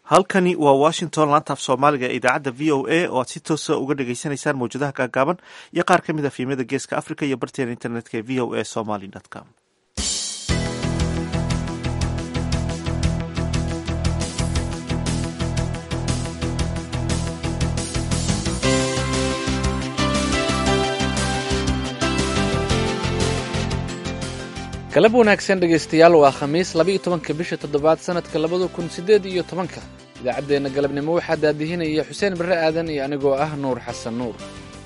halkani waa washington laantaaf soomaaliga ee idaacadda v o a oo aad si toosa uga dhagaysanaysaan mawjadaha gaagaaban iyo qaar ka mid a fiimada geeska africa iyo barteena internetka ee v o a somaly com galab wanaagsan dhegaystayaal waa khamiis laba-iyo tobanka bisha toddobaad sanadka labada kun siddeed iyo tobanka idaacaddeenna galabnimo waxaa daadihinaya xuseen barre aadan iyo anigoo ah nuur xasan nuur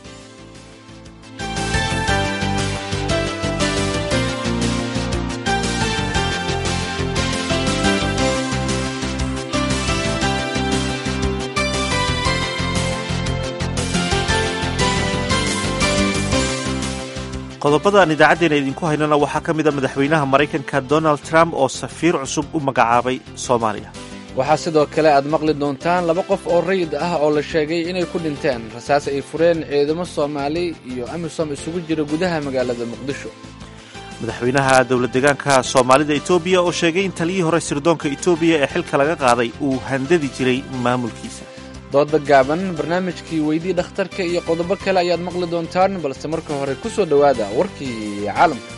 qodobada aan idaacaddeena idinku haynana waxaa ka mid a madaxweynaha maraykanka donald trump oo safiir cusub u magacaabay soomaaliya waxaa sidoo kale aad maqli doontaan laba qof oo rayid ah oo la sheegay inay ku dhinteen rasaas ay fureen ciidamo soomaali iyo amisom isugu jira gudaha magaalada muqdisho madaxweynaha dowlad deegaanka soomaalida etoobiya oo sheegay in taliyii hore sirdoonka etoobiya ee xilka laga qaaday uu handadi jiray maamulkiisa dooda gaaban barnaamijkii weydii dhakhtarka iyo qodobo kale ayaad maqli doontaan balse marka hore ku soo dhowaada warkii caalamka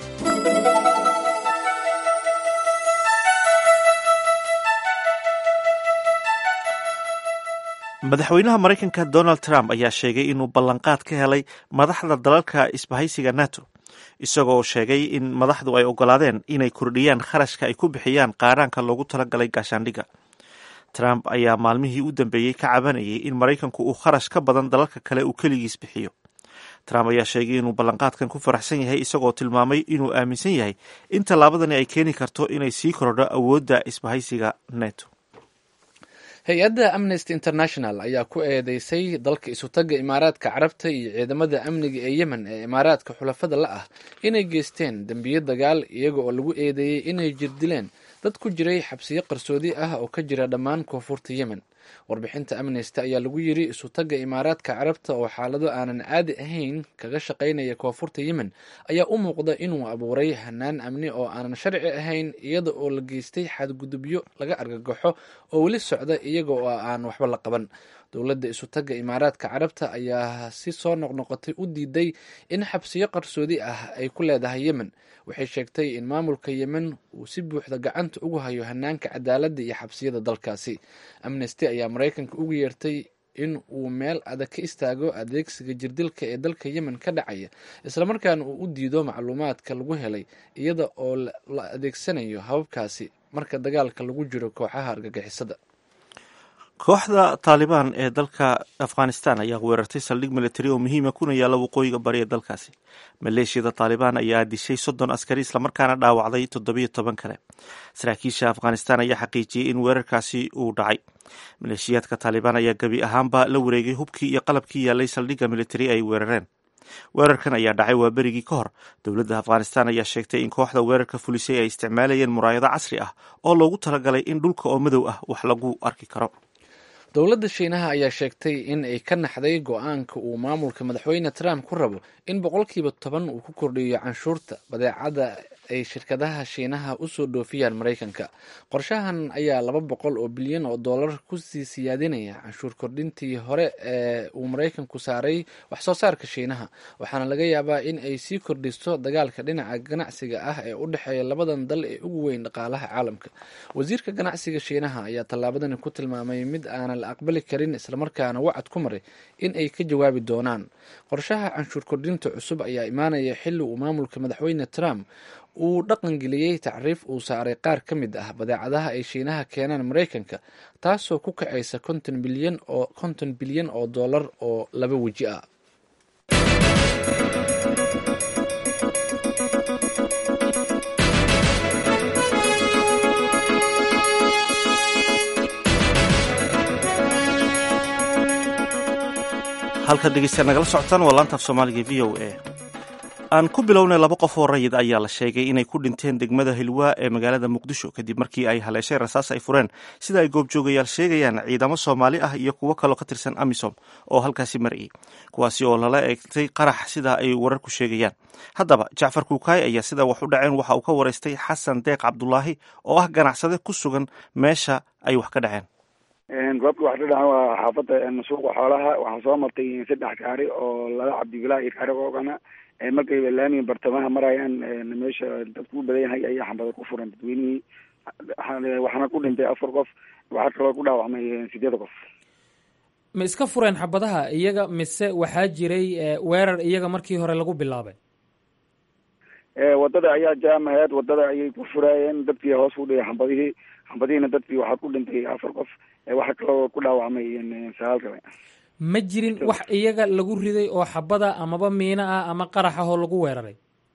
madaxweynaha maraykanka donald trump ayaa sheegay inuu ballanqaad ka helay madaxda dalalka isbahaysiga nato isagoo sheegay in madaxdu ay ogolaadeen inay kordhiyaan kharashka ay ku bixiyaan qaadhaanka loogu talagalay gaashaandhigga trump ayaa maalmihii u dambeeyey ka cabanayay in maraykanku uu kharash ka badan dalalka kale uu keligiis bixiyo trump ayaa sheegay inuu ballanqaadkan ku faraxsan yahay isagoo tilmaamay inuu aaminsan yahay in tallaabadani ay keeni karto inay sii korodho awoodda isbahaysiga neto hay-adda amnesty international ayaa ku eedeysay dalka isutagga imaaraadka carabta iyo ciidamada amniga ee yemen ee imaaraadka xulafada la ah inay geysteen dembiyo dagaal iyaga oo lagu eedeeyey inay jirdileen dad ku jiray xabsiyo qarsoodi ah oo ka jira dhammaan koonfurta yemen warbixinta amnesty ayaa lagu yiri isutagga imaaraadka carabta oo xaalado aanan caadi ahayn kaga shaqaynaya koonfurta yemen ayaa u muuqda inuu abuuray hanaan amni oo aanan sharci ahayn iyada oo la geystay xadgudubyo laga argagaxo oo weli socda iyaga oo aan waxba la qaban dowladda isutagga imaaraadka carabta ayaa si soo noqnoqotay u diiday in xabsiyo qarsoodi ah ay ku leedahay yemen waxay sheegtay in maamulka yemen uu si buuxda gacanta ugu hayo hanaanka cadaaladda iyo xabsiyada dalkaasi amnesty ayaa maraykanka ugu yeertay in uu meel adag ka istaago adeegsiga jirdilka ee dalka yemen ka dhacaya islamarkaana uu u diido macluumaadka lagu helay iyada oo la adeegsanayo hababkaasi marka dagaalka lagu jiro kooxaha argagixisada kooxda taalibaan ee dalka afghanistan ayaa weerartay saldhig militari oo muhiima kuna yaalla waqooyiga bari ee dalkaasi maleeshiyada taalibaan ayaa dishay soddon askari islamarkaana dhaawacday toddobiyo toban kale saraakiisha afghanistan ayaa xaqiijiyey in weerarkaasi uu dhacay maleeshiyaadka taalibaan ayaa gebi ahaanba la wareegay hubkii iyo qalabkii yaallay saldhigga militari ay weerareen weerarkan ayaa dhacay waa berigii ka hor dowladda afghanistan ayaa sheegtay in kooxda weerarka fulisay ay isticmaalayeen muraayado casri ah oo loogu talagalay in dhulka oo madow ah wax lagu arki karo dowladda shiinaha ayaa sheegtay in ay ka naxday go-aanka uu maamulka madaxweyne trump ku rabo in boqolkiiba toban uu ku kordhiyo canshuurta badeecada ay shirkadaha shiinaha usoo dhoofiyaan maraykanka qorshahan ayaa laba boqol oo bilyan oo dollar kusii siyaadinaya canshuur kordhintii hore ee uu maraykanku saaray wax soo saarka shiinaha waxaana laga yaabaa in ay sii kordhisto dagaalka dhinaca ganacsiga ah ee u dhexeeya labadan dal ee ugu weyn dhaqaalaha caalamka wasiirka ganacsiga shiinaha ayaa tallaabadani ku tilmaamay mid aanan la aqbali karin islamarkaana wacad ku maray in ay ka jawaabi doonaan qorshaha canshuur kordhinta cusub ayaa imaanaya xilli uu maamulka madaxweyne trump uu dhaqangeliyey tacriif uu saaray qaar ka mid ah badeecadaha ay shiinaha keenaan maraykanka taasoo ku kacaysa konton bilyan oo konton bilyan oo dollar oo laba weji ah halkaad dhegeystayaal nagala socotaan waa laantaaf soomaaliga v o a aan ku bilownay laba qof oo rayid ayaa la sheegay inay ku dhinteen degmada hilwaa ee magaalada muqdisho kadib markii ay haleeshay rasaas ay fureen sida ay goobjoogayaal sheegayaan ciidamo soomaali ah iyo kuwo kaloo ka tirsan amisom oo halkaasi marayay kuwaasi oo lala eegtay qarax sida ay wararku sheegayaan haddaba jacfar kuukaay ayaa sida wax u dhaceen waxa uu ka waraystay xasan deeq cabdulaahi oo ah ganacsade ku sugan meesha ay wax ka dhaceen goobta wax ka dhacan waa xaafadda suuqa xoolaha waxaa soo martay saddex gaari oo laba cabdibilaa iyo gaari oogana markay laamiga bartamaha marayaan meesha dadku u badan yahay ayaa xambada ku furan dadweynihii waxaana ku dhintay afar qof waxaa kaloo ku dhaawacmay sideed qof ma iska fureen xabadaha iyaga mise waxaa jiray weerar iyaga markii hore lagu bilaabay wadada ayaa jaamaheed wadada ayay ku furaayeen dadkii hoos u dhigay xambadihii xambadihiina dadkii waxaa ku dhintay afar qof waxaa kaloo ku dhaawacmay sagaal kale ma jirin wax iyaga lagu riday oo xabada amaba miino ah ama qarax ah oo lagu weeraray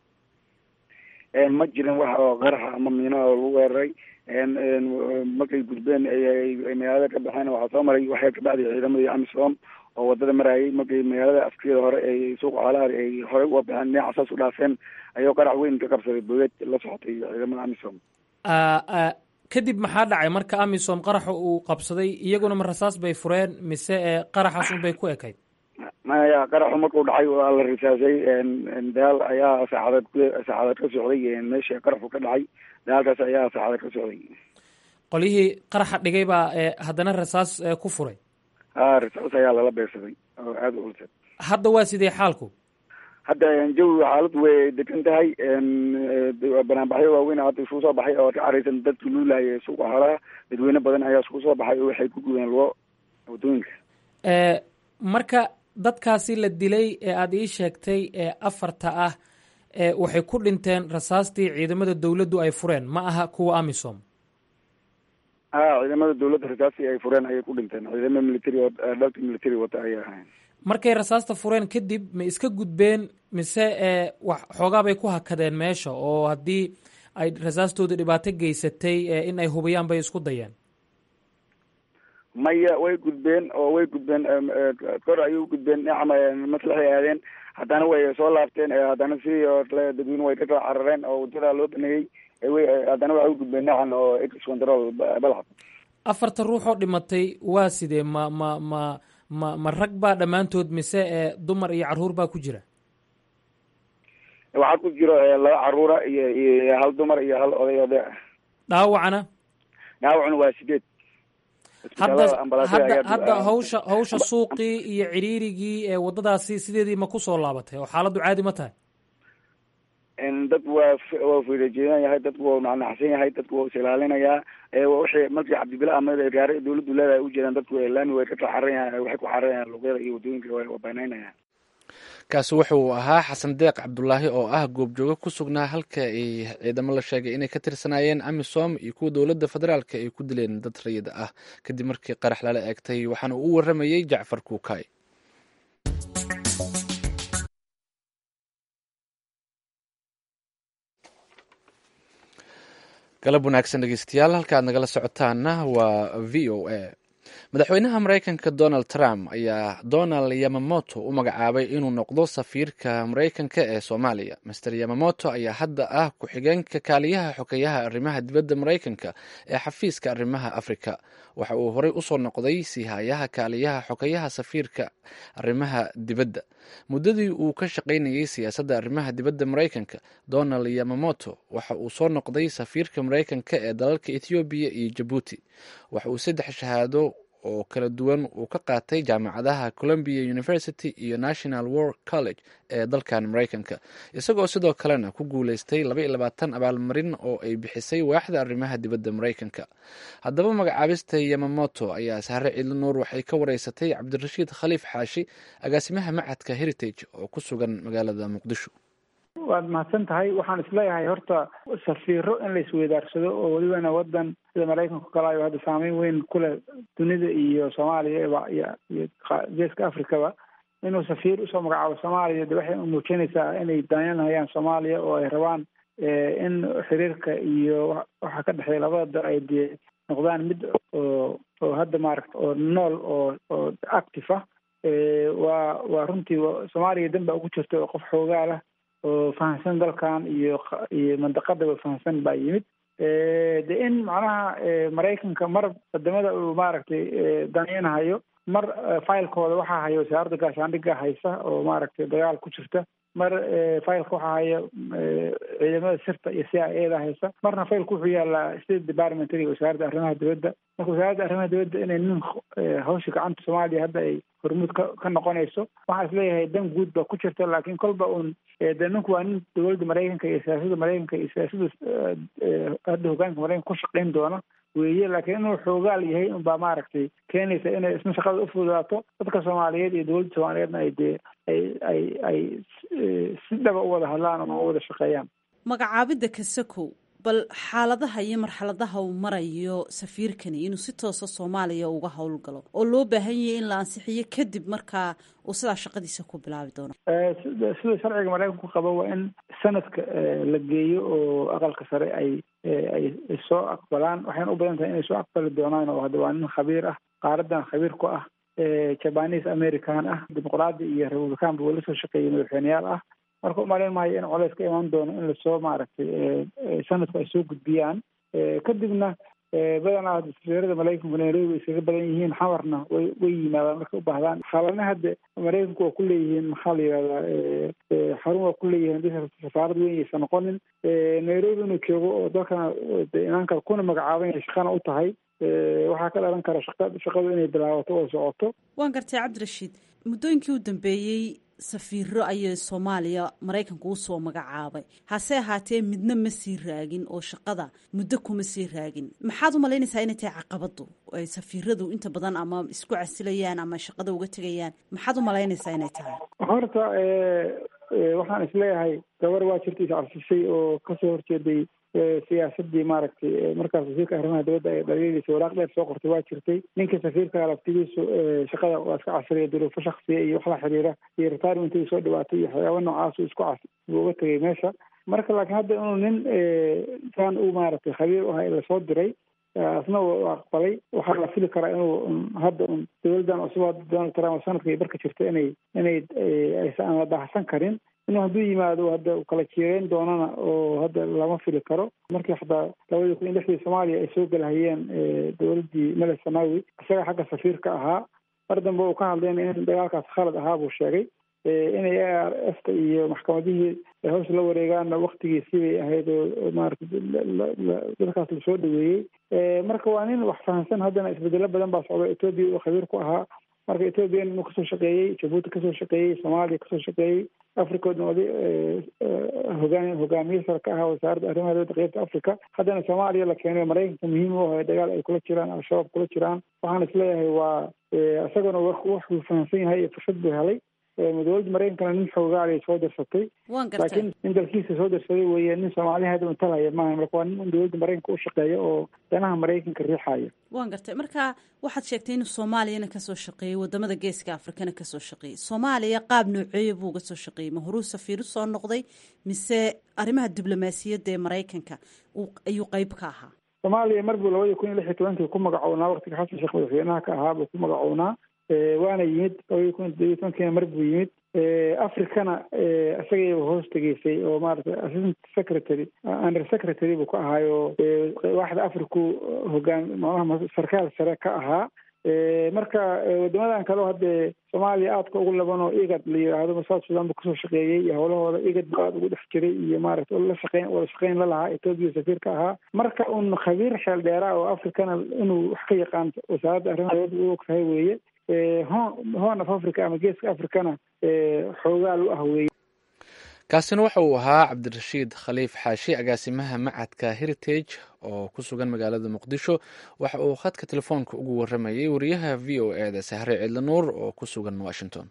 ma jirin wax oo qaraxa ama miino oo lagu weeraray markay gudbeen magaalada ka baxeen waxaa soo maray waxay ka bacday ciidamadii amisom oo wadada marayay markay magaalada afkeeda hore ay suuqa xoolaha ay horey uga baxeen dhinaca saas u dhaafeen ayuu qarax weyn ka qabsaday bogeed la socotay ciidamada amisom kadib maxaa dhacay marka amisom qaraxa uu qabsaday iyaguna ma rasaas bay fureen mise qaraxaas un bay ku ekayd maya qaraxu markuu dhacay waa la risaasay dagaal ayaa saacadeed saacadeed ka socday meesha qaraxu ka dhacay dagaalkaas ayaa saacadeed ka socday qolyihii qaraxa dhigay baa haddana rasaas ku furay ha rasaas ayaa lala beegsaday oo aada u ulsad hadda waa sidee xaalku hadda jawi xaaladu way degan tahay banaanbaxyo waaweyn hadda isugu soo baxay oo ka caraysan dadki luulaaya suuqa xoolaha dadweyne badan ayaa isugu soo baxay oo waxay ku gubeen lugo wadooyinka marka dadkaasi la dilay ee aada ii sheegtay ee afarta ah waxay ku dhinteen rasaastii ciidamada dowladdu ay fureen ma aha kuwa amisom ha ciidamada dowladda rasaastii ay fureen ayay ku dhinteen ciidamada military dhalka military wata ayay ahayn markay rasaasta fureen kadib ma iska gudbeen mise wax xoogaa bay ku hakadeen meesha oo haddii ay rasaastooda dhibaato geysatay in ay hubiyaan bay isku dayeen maya way gudbeen oo way gudbeen kor ayay u gudbeen dhinaca maslaxay aadeen haddana way soo laabteen haddana sidii oo kale dadweyne way ka kala carareen oo wadada loo baneeyey way haddana waxay u gudbeen dhinacan oo ex control balcad afarta ruux oo dhimatay waa sidee ma ma ma ma ma rag baa dhammaantood mise dumar iyo carruur baa ku jira waxaa ku jiro laba caruura iyo iyo hal dumar iyo hal oday oday dhaawacna dhaawacna waa sideed hadda hadda hadda hawsha hawsha suuqii iyo ciriirigii ee waddadaasi sideedii ma kusoo laabatay oo xaaladdu caadi ma tahay dadku waa waa fiirajeedan yahay dadku waa nacnacsan yahay dadku waa is ilaalinayaa waxay markii cabdibila ahmed gaari dawladdu leedahay ujeedaan dadku laami way ka kaxaran waxay ku xaranayaan luqyada iyo waddooyinka waa banaynayaan kaasi wuxuu ahaa xasan deeq cabdulaahi oo ah goobjooge ku sugnaa halka ay ciidamo la sheegay inay ka tirsanaayeen amisom iyo kuwa dowladda federaalka ay ku dileen dad rayida ah kadib markii qarax lala eegtay waxaana uu waramayey jacfar kuukay galab wanaagsan dhegeystayaal halka aad nagala socotaana waa v o a madaxweynaha mareykanka donald trump ayaa donald yamamoto u magacaabay inuu noqdo safiirka mareykanka ee soomaaliya master yamamoto ayaa hadda ah ku-xigeenka kaaliyaha xogeyaha arrimaha dibadda mareykanka ee xafiiska arrimaha afrika waxa uu horey usoo noqday siihayaha kaaliyaha xogeyaha safiirka arrimaha dibadda muddadii uu ka shaqaynayey siyaasadda arrimaha dibadda mareykanka donald yamamoto waxa uu soo noqday safiirka mareykanka ee dalalka ethoobiya iyo jabuuti waxa uu saddex shahaado oo kala duwan uu ka qaatay jaamacadaha columbia university iyo national war college ee dalkan mareykanka isagoo sidoo kalena ku guuleystay laba iyo labaatan abaalmarin oo ay bixisay waaxda arrimaha dibadda mareykanka haddaba magacaabista yamamoto ayaa sahre ciidli nuur waxay ka wareysatay cabdirashiid khaliif xaashi agaasimaha macadka heritage oo ku sugan magaalada muqdisho waad mahadsan tahay waxaan isleeyahay horta safiiro in la isweydaarsado oo welibana wadan sida maraykanka kale ayo hadda saameyn weyn kuleh dunida iyo soomaaliya iyo iyo geeska africaba inuu safiir usoo magacaabo soomaaliya de waxay muujinaysaa inay daanyanhayaan soomaaliya oo ay rabaan in xiriirka iyo waxa ka dhexeeya labada dal ay dee noqdaan mid oo oo hadda maaragta oo nool oo oo active ah waa waa runtii soomaaliya dan baa ugu jirta oo qof xoogaa lah oo fahamsan dalkan iyo iyo mandaqadaba fahamsan baa yimid de in macnaha maraykanka mar wadamada uu maaragtay danaynahayo mar filekooda waxaa hayo wasaaradda gaashaandhigga haysa oo maaragtay dagaal ku jirta mar failka waxaa haya ciidamada sirta iyo c i eda haysa marna failka wuxuu yaalaa state departmentga wasaaradda arrimaha dibadda marka wasaaradda arrimaha dibadda inay nin hawsha gacanta soomaaliya hadda ay hormuud ka ka noqonayso waxaan isleeyahay dan guud baa ku jirta laakiin kolba uun de ninku waa nin dowladda maraykanka iyo siyaasadda maraykanka iyo siyaasadda hadda hogaanka maraykanka ku shaqayn doona weeye laakiin inuu xoogaal yahay unbaa maaragtay keenaysa inay isna shaqada ufududaato dadka soomaaliyeed iyo dowladda soomaaliyeedna ay dee ay ay ay si dhaba u wada hadlaan ama u wada shaqeeyaan magacaabidda kasakow bal xaaladaha iyo marxaladaha uu marayo safiirkani inuu si toosa soomaaliya uga howlgalo oo loo baahan yahay in la ansixiyo kadib markaa uu sidaa shaqadiisa ku bilaabi doono sida sida sharciga maraykanku qabo waa in sanadka la geeyo oo aqalka sare ay ay soo aqbalaan waxayna u badan tahay inay soo aqbali doonaan oo hadda waa nin khabiir ah qaaradan khabiir ku ah jabanis american ah dimuqraadi iyo republican ba weli soo shaqeeyay madaxweyneyaal ah marka umalayn maayo in coleys ka imaan doono in lasoo maaragtay sanadku ay soo gudbiyaan kadibna badanaa safiirada maraykanku nairobi iskaga badan yihiin xamarna way way yimaadaan markay u baahdaan xaalana hadda maraykanku waa ku leeyihiin maxaa la yihahdaa xarun waa ku leeyihiin hadii safaarad weyn aysan noqonin nairobi inuu joogo oo dalkana inaanka kuna magacaaban yahay shaqana u tahay waxaa ka dhalan kara shaqa shaqadu inay bilaabato oo socoto waan gartay cabdirashiid muddooyinkii u dambeeyey safiiro ayay soomaaliya maraykanku usoo magacaabay hase ahaatee midna ma sii raagin oo shaqada muddo kuma sii raagin maxaad u malaynaysaa inay tahay caqabadu ay safiiradu inta badan ama isku casilayaan ama shaqada uga tegayaan maxaad u malaynaysaa inay tahay horta waxaan isleeyahay gabar waa jirta iscarsisay oo kasoo horjeeday siyaasadii maaragtay markaas wasiirka arrimaha dibadda ay dhaliilaysa waraaq dheer soo qortay waa jirtay ninka safiirka laftigiisu shaqada waa iska casriya duruufo shaksiya iyo wax la xiriira iyo retirement soo dhibaatay iyo waxyaaba noocaas isku cas buu uga tegay meesha marka laakiin hadda inuu nin saan u maaragtay khabiir u ahay lasoo diray asna u aqbalay waxaa la fili karaa inuu hadda un dowladdan cusub donald trump sanadka iyo barka jirta inay inay aysan aan la baahsan karin inuu hadduu yimaado hadda kala jiireyn doonana oo hadda lama fili karo markii xataa labadii kun iyo lixdii soomaaliya ay soo galahayeen dowladdii mele sanawi isaga xagga safiirka ahaa mar dambe uu ka hadlayna in dagaalkaas khalad ahaa buu sheegay inay a r f ta iyo maxkamadihii hawsha la wareegaanna waktigiisii bay ahayd oo maarata dadkaas lasoo dhaweeyey marka waa nin wax fahamsan haddana isbedelo badan baa socda etoobiya uu khabiir ku ahaa marka ethoobiya inuu kasoo shaqeeyey jabuuti kasoo shaqeeyey soomaaliya kasoo shaqeeyey africoodna oday hogaan hogaamiye sare ka ahaa wasaaradda arrimaha dibadda qeybta africa haddana soomaaliya la keenay maraykanka muhiim u ahay dagaal ay kula jiraan al-shabaab kula jiraan waxaan isleeyahay waa isaguna waxuu fahamsan yahay iyo fursad buu helay dowladda maraykankana nin xoogaalay soo dirsatay laakiin nin dalkiisa soo dirsaday weeye nin soomaaliya hadda untalaya maaha marka waa nin dowladda maraykanka u shaqeeya oo danaha maraykanka riixaya waan gartay marka waxaad sheegtay inuu soomaaliyana kasoo shaqeeyey wadamada geeska afrikana kasoo shaqeeyey soomaaliya qaab nooceeya buu uga soo shaqeeyey ma horuu safiir usoo noqday mise arrimaha diblomaasiyadda ee maraykanka ayuu qeyb ka ahaa soomaaliya mar buu labadii kun iyo lix iyo tobankii ku magacownaa waktiga xasan sheekh madaxweynaha ka ahaa buu ku magacownaa waana yimid labadii kun iyo tobankiina mar buu yimid africana isagayba hoos tegeysay oo maaragtay assistant secretary under secretary buu ka ahaayo waaxda africu hogaan macnaha sarkaal sare ka ahaa marka wadamadan kaleo haddee soomaaliya aadka ugu laban oo igad la yidhaahdo south sudan buu kasoo shaqeeyey iyo howlahooda igad buu aada ugu dhex jiray iyo maaragtay la shaqeyn wada shaqeyn la lahaa etoobiya safiir ka ahaa marka un khabiir xeel dheeraa oo africana inuu wax ka yaqaan wasaaradda arrimaha dibadda u og tahay weeye horn of africa ama geeska africana xoogaal u ah weeye kaasina waxa uu ahaa cabdirashiid khaliif xaashi agaasimaha macadka heritage oo ku sugan magaalada muqdisho waxa uu khadka telefoonka ugu waramayay wariyaha v o e da sahre cidlanuur oo ku sugan washington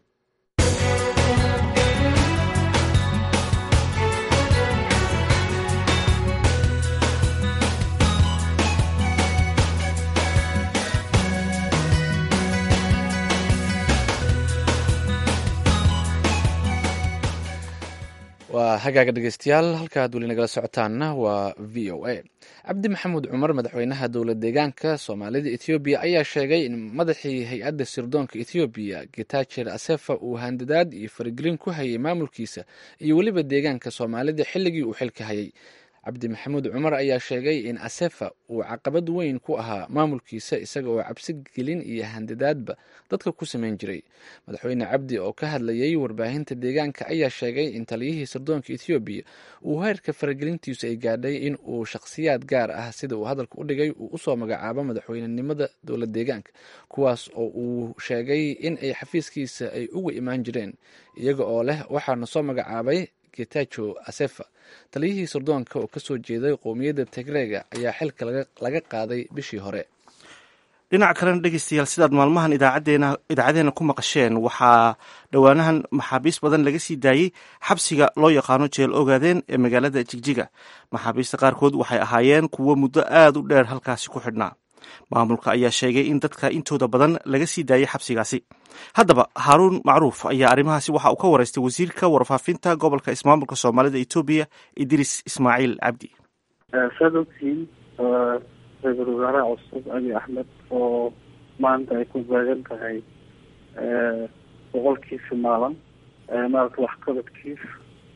waa hagaaga dhegeystayaal halkaad weli nagala socotaanna waa v o a cabdi maxamuud cumar madaxweynaha dowlad deegaanka soomaalida ethoobiya ayaa sheegay in madaxii hay-adda sirdoonka ethoobiya getajer asefa uu handadaad iyo faragelin ku hayay maamulkiisa iyo weliba deegaanka soomaalida xilligii uu xilka hayay cabdi maxamuud cumar ayaa sheegay in asefa uu caqabad weyn ku ahaa maamulkiisa isaga oo cabsi gelin iyo handadaadba dadka ku samayn jiray madaxweyne cabdi oo ka hadlayay warbaahinta deegaanka ayaa sheegay in taliyihii sirdoonka ethoobiya uu heerka faragelintiisu ay gaadhay in uu shakhsiyaad gaar ah sida uu hadalka u dhigay uu usoo magacaabo madaxweynenimada dowlad deegaanka kuwaas oo uu sheegay in ay xafiiskiisa ay uga imaan jireen iyaga oo leh waxaana soo magacaabay getajo asefa taliyihii sirdoonka oo kasoo jeeday qowmiyadda tigreega ayaa xilka laga qaaday bishii hore dhinaca kalena dhegeystayaal sidaad maalmahan idaacadeena ku maqasheen waxaa dhowaanahan maxaabiist badan laga sii daayey xabsiga loo yaqaano jeel ogaadeen ee magaalada jigjiga maxaabiista qaarkood waxay ahaayeen kuwo muddo aad u dheer halkaasi ku xidhnaa maamulka ayaa sheegay in dadka intooda badan laga sii daayey xabsigaasi haddaba haaruun macruuf ayaa arrimahaasi waxa uu ka wareystay wasiirka warfaafinta gobolka ismaamulka soomaalida etoobiya idriis ismaaciil cabdi saad ogtihiin ra-iisul wasaaraha cusub abi axmed oo maanta ay ku baagan tahay boqolkiisa maalin maaragta waxqabadkiisa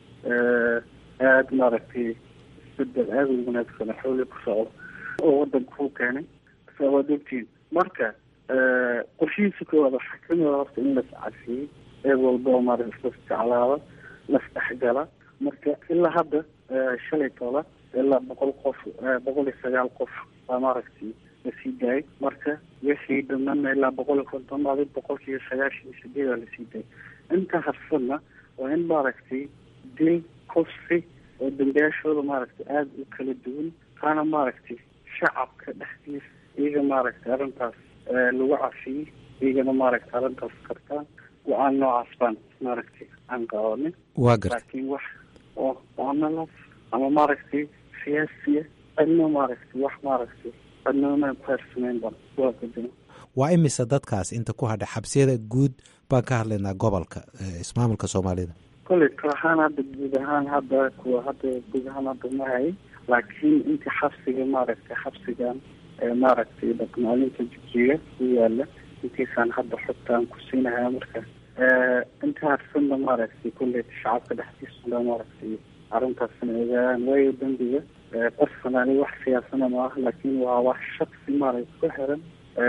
aada maaragtay isbedel aada u wanaagsan xooli ku socdo oo wadanka ku keenay waad ogtihiin marka qorshihiisa koowaad waxaa kamid a horta in las cafiyey eed walba oo maarata islas jeclaada las dhexgala marka ilaa hadda shalay tola ilaa boqol qof boqol iyo sagaal qof baa maaragtay lasii daayay marka wixii dhamana ilaa boqol iyo konton adi boqolkiiyo sagaashan iyo sideeda lasii daayay inta harsadna waa in maaragtay dil kufsi oo dambiyaashooda maaragtay aada u kala duwan taana maaragtay shacabka dhexdiisa iyaga maaragtay arrintaas lagu cafiyey iyagana maaragtay arrintaas kartaan go-aan noocaas baan maaragtay aan qabanin waa garta laakiin wax oo analas ama maaragtay siyaasiya adna maaragtay wax maaragtay adnama kuharsameyn ban waa kadima waa imise dadkaas inta ku hadhay xabsiyada guud baan ka hadlaynaa gobolka ismaamulka soomaalida kolley kal ahaan hadda guud ahaan hadda kuwa hadda guud ahaan hadda ma hayay laakiin intii xabsiga maaragtay xabsigan maaragtay dhaqmaalinta jijiga ku yaala intiisaan hadda xogtaan ku siinahaa marka inta harsanna maaragtay kolley shacabka dhexdiisuna maaragtay arrintaasna ogaadaan waayo dambiga personally wax siyaasana ma ah laakiin waa wax shaksi maaragtay ku xiran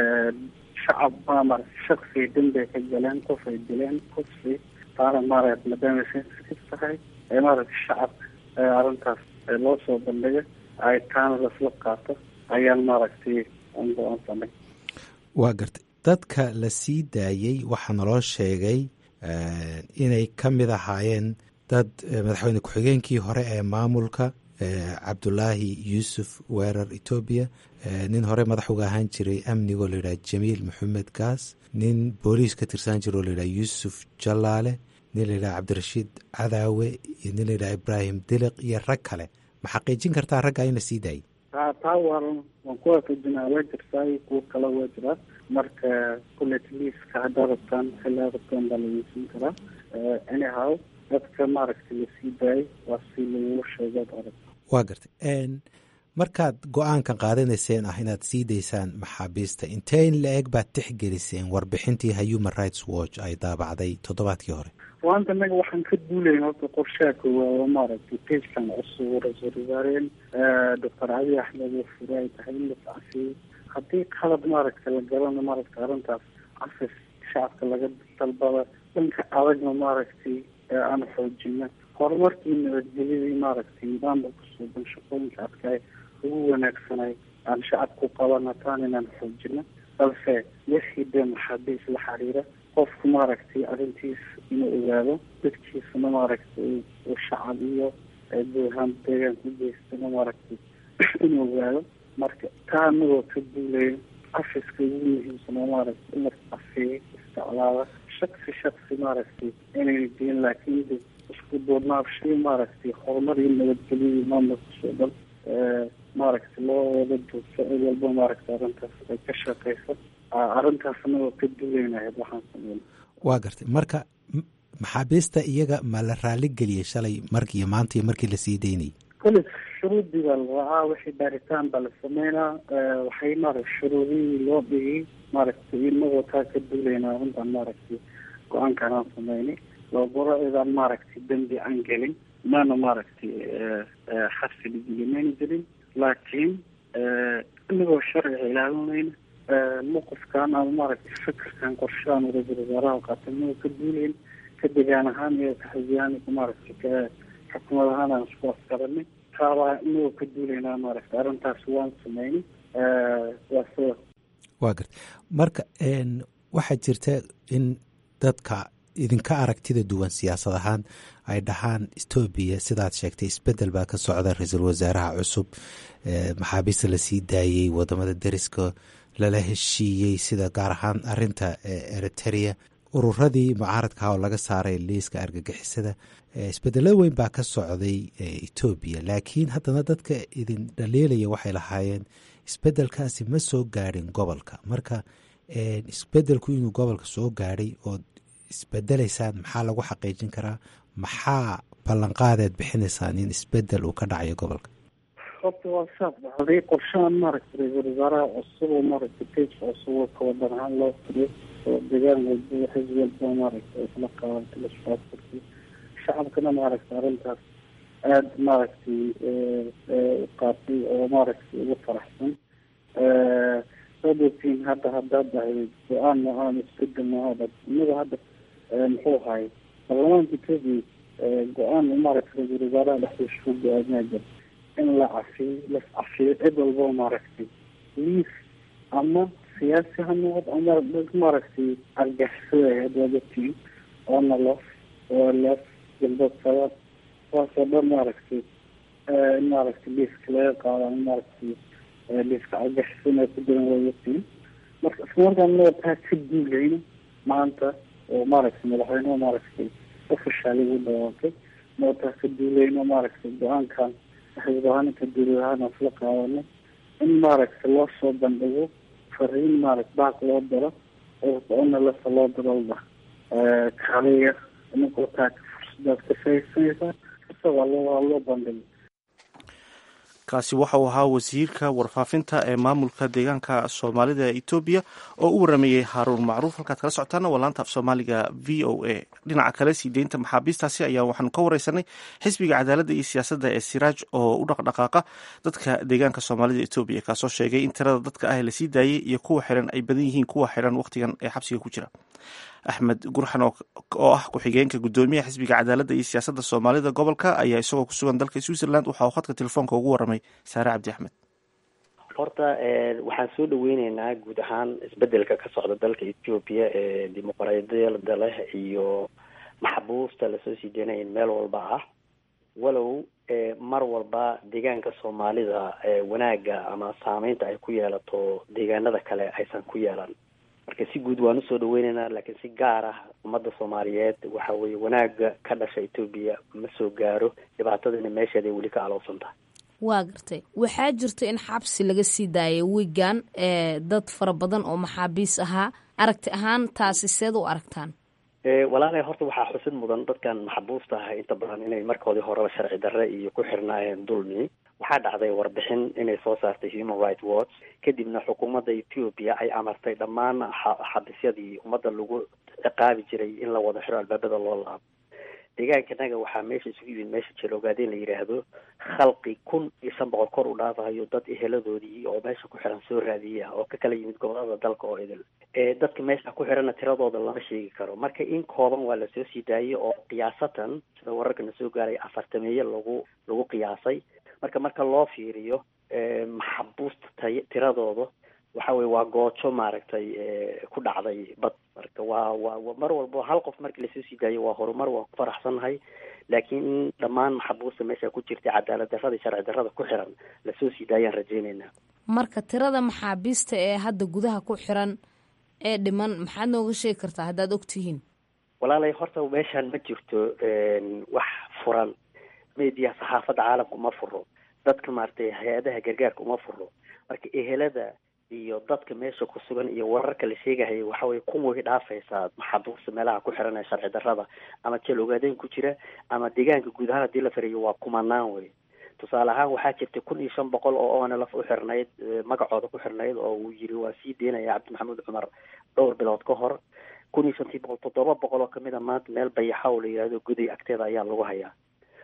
shacab baa maaragtay shaksiga dembi ay ka galeen qof ay dileen kufsi taana maaragtay maadaama sensitive tahay ee maaragtay shacabka arrintaas loo soo bandhiga ay taana lasla qaato ayaan maaragtay go-aansanay waa gartay dadka la sii daayey waxaa naloo sheegay inay ka mid ahaayeen dad madaxweyne ku-xigeenkii hore ee maamulka cabdulaahi yuusuf weerar etoobiya nin hore madax uga ahaan jiray amnigoo layidhaha jamiil maxamed gaas nin booliis ka tirsan jira oo layidhaha yuusuf jalaale nin layidhaha cabdirashiid cadaawe iyo nin layidhaha ibraahim diliq iyo rag kale ma xaqiijin kartaa ragga in la sii daayay taa taa waan waan ku waafajinaa waa jirtaa iyo kuwo kale waa jiraa marka kullet liiska haddaa rabtaan xillaa rabtaan baa lageysan karaa anyhow dadka maaragtay lasii daayay waa si lagula sheegaad arag waa gartay markaad go-aankan qaadanayseen ah inaad sii daysaan maxaabiista inteyn la-eg baad tixgeliseen warbixintii human rights watch ay daabacday toddobaadkii hore waanta naga waxaan ka duulayn horta qorshaha koowaad oo maaragtay pagekan cusub ra-iisul wasaareen doctor cali axmed oo fure ay tahay in las cafiyey haddii qalad maaragtay la galana maaragtay arrintaas cafis shacabka laga dalbada dhanka adagna maaragtay aan xoojina horumarkii nabadgelyadii maaragtay nidaamka kusuuban shaqooyinka adkaay ugu wanaagsanay aan shacabku qabana taan inaan xoojino balse wixii dee maxaabiis la xiriira qofku maaragtay arrintiis inuu ogaado dadkiisana maaragtay uu shacab iyo guuhaan deegaanka u geystana maaragtay inuu ogaado marka taa anagoo ka duulaya cafiska ugu muhiimsanoo maaragtay in la cafeeyo isticlaada shaksi shaksi maaragtay inayna diin laakiin de isku duurnaabshay maaragtay horumar iyo nabadgelyadii maamulkasoo dhan maaragtay loo wada duugso cid walba maaragtay arrintaas ay ka shaqeyso arrintaas anagoo ka duulaynahayd waxaan sameyn waa gartay marka maxaabiista iyaga ma la raali geliyey shalay mark iyo maanta iyo markii lasii daynayay kolis shuruudii baa la raacaa wixii baaritaan baa la sameynaa waxay maaragtay shuruudihii loo dhigay maaragtay inagoo taa ka duulaynaa arrintan maaragtay go-aankan aan sameynay loogoro idaan maaragtay dembi aan gelin maana maaragtay xabsi dhigilimayna jirin laakiin inagoo sharciga ilaalinayna mowqifkan ama maaragtay fikirkan qorshahan ra-iisul wasaaraha qaatay inagoo ka duuleyn ka degaan ahaan iyo kaxisiyaan maaragtay ka xukumad ahaan aan isku afkaranay taabaa inagoo ka duuleynaa maaragtay arrintaas waan sameynay waa sida waa garta marka waxaa jirta in dadka idinka aragtida duwan siyaasad ahaan ay dhahaan etoobiya sidaad sheegtay isbedel baa ka socda ra-iisul wasaaraha cusub maxaabiista lasii daayey wadamada deriska lala heshiiyey sida gaar ahaan arinta eriteria ururadii mucaaradkaha oo laga saaray liiska argagixisada isbedelada weyn baa ka socday etoobiya laakiin haddana dadka idin dhaliilaya waxay lahaayeen isbedelkaasi ma soo gaadhin gobolka marka isbedelku inuu gobolka soo gaadhay ood isbedelaysaan maxaa lagu xaqiijin karaa maxaa ballanqaadeed bixinaysaan in isbedel uu ka dhacayo gobolka horta waa saas dhacday qorshahan maaragtay ra-iisul wasaaraha cusub oo maaragtay page cusub oo kawadan ahaan loo furiyo oo degaan walba xisb walba maaragtay isla qaabantay lasfaafurtay shacabkana maaragtay arrintaas aada maaragtay qaatay oo maaragtay ugu faraxsan saad ogtiin hadda haddaad ahayd go-aan noocan isbedel noocaada inaga hadda muxuu ahay baarlamaanka etoobiya go-aan maaragtay ra-iisul wasaaraha dhexdiisa ku go-aaminaa jira in la cafiyo las cafiyo cid walba maaragtay liis ama siyaasi ha noqod ama maaragtay argixisada waad ogtiin oona lof oo lef galbeed sabaad kuwaasoo dhan maaragtay in maaragtay liiska laga qaado ama maaragtay liiska argixisana ku jiran waad ogtiin marka isla markaan naga taa ka duulayno maanta oo maaragtay madaxweyneha maaragtay ofishaal igu dhawaaqay noo taa ka duulayno maaragtay go-aankan xisbahaninka duulahaan isla qaadanay in maaragtay loo soo bandhigo fariin maaragta baaq loo diro ona lasa loo diro lda kaliya inkoo taa fursadaad ka faaidsanaysaa isagoo loo loo bandhigo kaasi waxa uu ahaa wasiirka warfaafinta ee maamulka deegaanka soomaalida ee etoobiya oo u warameeyey haaruun macruuf halkaad kala socotaana waa laanta af soomaaliga v o a dhinaca kale sii deynta maxaabiistaasi ayaa waxaanu ka wareysanay xisbiga cadaaladda iyo siyaasadda ee siraaj oo u dhaqdhaqaaqa dadka deegaanka soomaalida etoobiya kaasoo sheegay in tirada dadka ah lasii daayey iyo kuwa xiran ay badan yihiin kuwa xiran wakhtigan ee xabsiga ku jira axmed gurxan oo ah ku-xigeenka guddoomiyaha xisbiga cadaaladda iyo siyaasadda soomaalida gobolka ayaa isagoo ku sugan dalka switzerland waxa uu khadka telefoonka ugu waramay saare cabdi axmed horta waxaan soo dhaweyneynaa guud ahaan isbedelka ka socda dalka etoobiya ee dimuqraadiyada leh iyo maxbuusta lasoo sii deynaya meel walba ah walow mar walba deegaanka soomaalida wanaagga ama saameynta ay ku yeelato deegaanada kale aysan ku yeelan marka si guud waan usoo dhaweyneynaa laakiin si gaar ah ummadda soomaaliyeed waxa weeye wanaaga ka dhasha etoobiya ma soo gaaro dhibaatadana meesheeday weli ka alowsan tahay waa gartay waxaa jirta in xabsi laga sii daayay wigan ee dad fara badan oo maxaabiis ahaa aragti ahaan taasi seed u aragtaan walaalay horta waxaa xusid mudan dadkan maxbuusta ah inta badan inay markoodii horeba sharci darre iyo ku xirnaayeen dulmi waxaa dhacday warbixin inay soo saartay human right watch kadibna xukuumadda ethoopia ay amartay dhammaan xabisyadii ummadda lagu ciqaabi jiray in la wada xiro albaabada loo laabo deegaankanaga waxaa meesha isugu yimid meesha jeloogaadeen la yidhaahdo khalqi kun iyo shan boqol kor u dhaafahayo dad eheladoodii oo meesha ku xiran soo raadiya oo ka kala yimid gobolada dalka oo idil dadka meesha ku xirana tiradooda lama sheegi karo marka in kooban waa lasoo sii daayay oo qiyaasatan sida wararkana soo gaaray afartameeye lagu lagu qiyaasay marka marka loo fiiriyo maxabuusta tay tiradooda waxa weye waa goojo maaragtay ku dhacday bad marka waa waa mar walba hal qof markii lasoo sii daayo waa horumar waan ku faraxsannahay laakiin in dhammaan maxabuusta meesha ku jirta cadaalad darrada sharci darrada ku xiran lasoo sii daayaan rajeyneynaa marka tirada maxaabiista ee hadda gudaha ku xiran ee dhiman maxaad nooga sheegi kartaa haddaad og tihiin walaalay horta meeshaan ma jirto wax furan media saxaafadda caalamka uma furo dadka maaragtay hay-adaha gargaarka uma furo marka ehelada iyo dadka meesha ku sugan iyo wararka la sheegahaya waxa weye kuway dhaafaysaa maxabuusta meelaha ku xiran ee sharci darrada ama jeel ogaadeen ku jira ama deegaanka guud ahaan hadii la fariyo waa kumanaan wey tusaale ahaan waxaa jirta kun iyo shan boqol oo onlf u xirnayd magacooda ku xirnayd oo uu yiri waa sii deynaya cabdi maxamuud cumar dhowr bilood ka hor kun iyo shantii boqol toddoba boqol oo kamid a maanta meel bayaxa oo la yihahdo guday agteeda ayaa lagu hayaa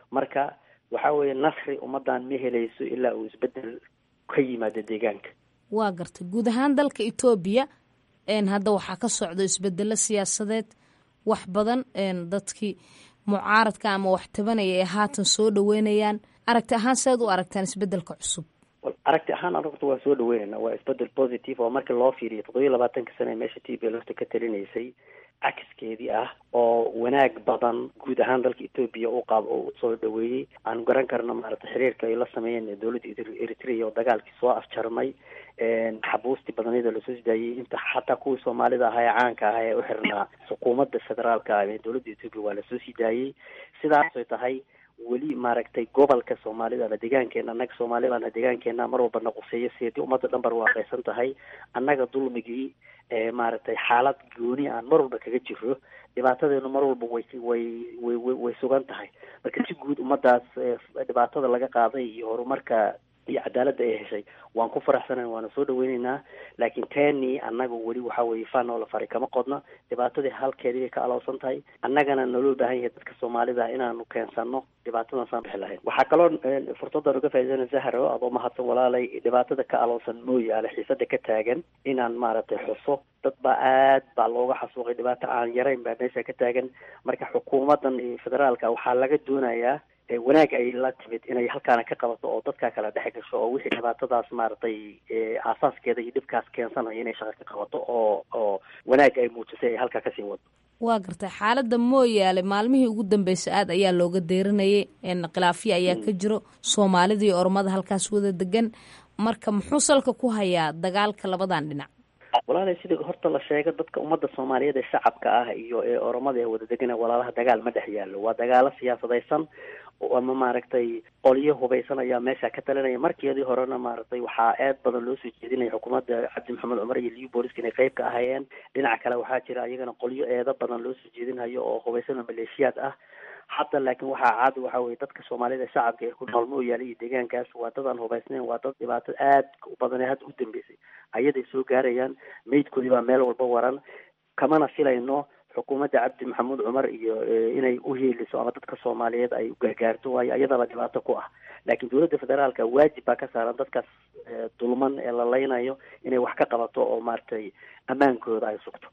marka waxa weeye nasri ummadan ma helayso ilaa uu isbedel ka yimaado deegaanka waa gartay guud ahaan dalka etoobiya hadda waxaa ka socdo isbedelo siyaasadeed wax badan dadkii mucaaradka ama wax tabanaya ee haatan soo dhaweynayaan aragti ahaan seed u aragtaan isbedelka cusub aragti ahaan anagta waa soo dhaweynayna waa isbedel positive oo markii loo fiiriyo toddobiyo labaatanka sane ee meesha t b lofta ka talinaysay cakiskeedii ah oo wanaag badan guud ahaan dalka etoobiya u qaab oo soo dhaweeyey aan garan karno maaragtay xiriirka ay la sameeyeen dowladda eritrea oo dagaalkii soo afjarmay xabuustii badanyada lasoo sidaayey inta xataa kuwii soomaalida ahaa ee caanka ah ee u xirnaa xukuumadda federaalka ah ee dowladda etoobiya waa lasoo sii daayey sidaasay tahay weli maaragtay gobolka soomaalida la deegaankeena annaga soomaalidana deegaankeena mar walba naquseeyo siedii ummadda dhan bar waaqeysan tahay annaga dulmigii maaragtay xaalad gooni aan mar walba kaga jiro dhibaatadeenu mar walba way way way way way sugan tahay marka si guud ummadaas dhibaatada laga qaaday iyo horumarka iyo cadaaladda ay heshay waan ku faraxsanayn waana soo dhaweyneynaa laakiin teni annaga weli waxa weeye faanoo la faray kama qodna dhibaatadii halkeedii bay ka alowsan tahay annagana naloo baahan yahay dadka soomaalida inaanu keensano dhibaatadan saan bixi lahayn waxaa kaloo fursaddan uga faa'iidana zahro adoo mahadsan walaalay dhibaatada ka alowsan mooyaale xiisada ka taagan inaan maaragtay xuso dad baa aad baa looga xasuuqay dhibaato aan yarayn baa meesha ka taagan marka xukuumaddan federaalka waxaa laga doonayaa wanaag ay la timid inay halkaana ka qabato oo dadkaa kala dhex gasho oo wixii dhibaatadaas maaragtay aasaaskeeda iyo dhibkaas keensanayo inay shaqo ka qabato oo oo wanaag ay muujisay ay halkaa kasii wado waa gartay xaaladda mooyaale maalmihii ugu dambeysay aad ayaa looga deyranayay khilaafyo ayaa ka jiro soomaalida iyo oromada halkaas wada degan marka muxuu salka ku hayaa dagaalka labadan dhinac walaalay sida horta la sheego dadka ummadda soomaaliyeed ee shacabka ah iyo ee oromada ee wada degana walaalaha dagaal ma dhex yaallo waa dagaalo siyaasadaysan ama maaragtay qolyo hubaysan ayaa meesha ka talinaya markeedii horena maaragtay waxaa aad badan loo soo jeedinaya xukuumadda cabdi maxamed cumar iyo liu booliska inay qeyb ka ahayeen dhinaca kale waxaa jira iyagana qolyo eedo badan loo soo jeedinhayo oo hubaysan oo maleeshiyaad ah hadda laakiin waxaa caadi waxa weye dadka soomaalida shacabka ee ku nool mooyaale iyo deegaankaas waa dad aan hubaysnayn waa dad dhibaato aad u badan ee hadda u dambeysay ayaday soo gaarayaan meydkoodii baa meel walba waran kamana filayno xukuumadda cabdi maxamuud cumar iyo inay u hiiliso ama dadka soomaaliyeed ay gargaarto waayo ayadaba dhibaato ku ah laakiin dowladda federaalka waajib baa ka saaran dadkaas dulman ee la leynayo inay wax ka qabato oo maaragtay ammaankooda ay sugto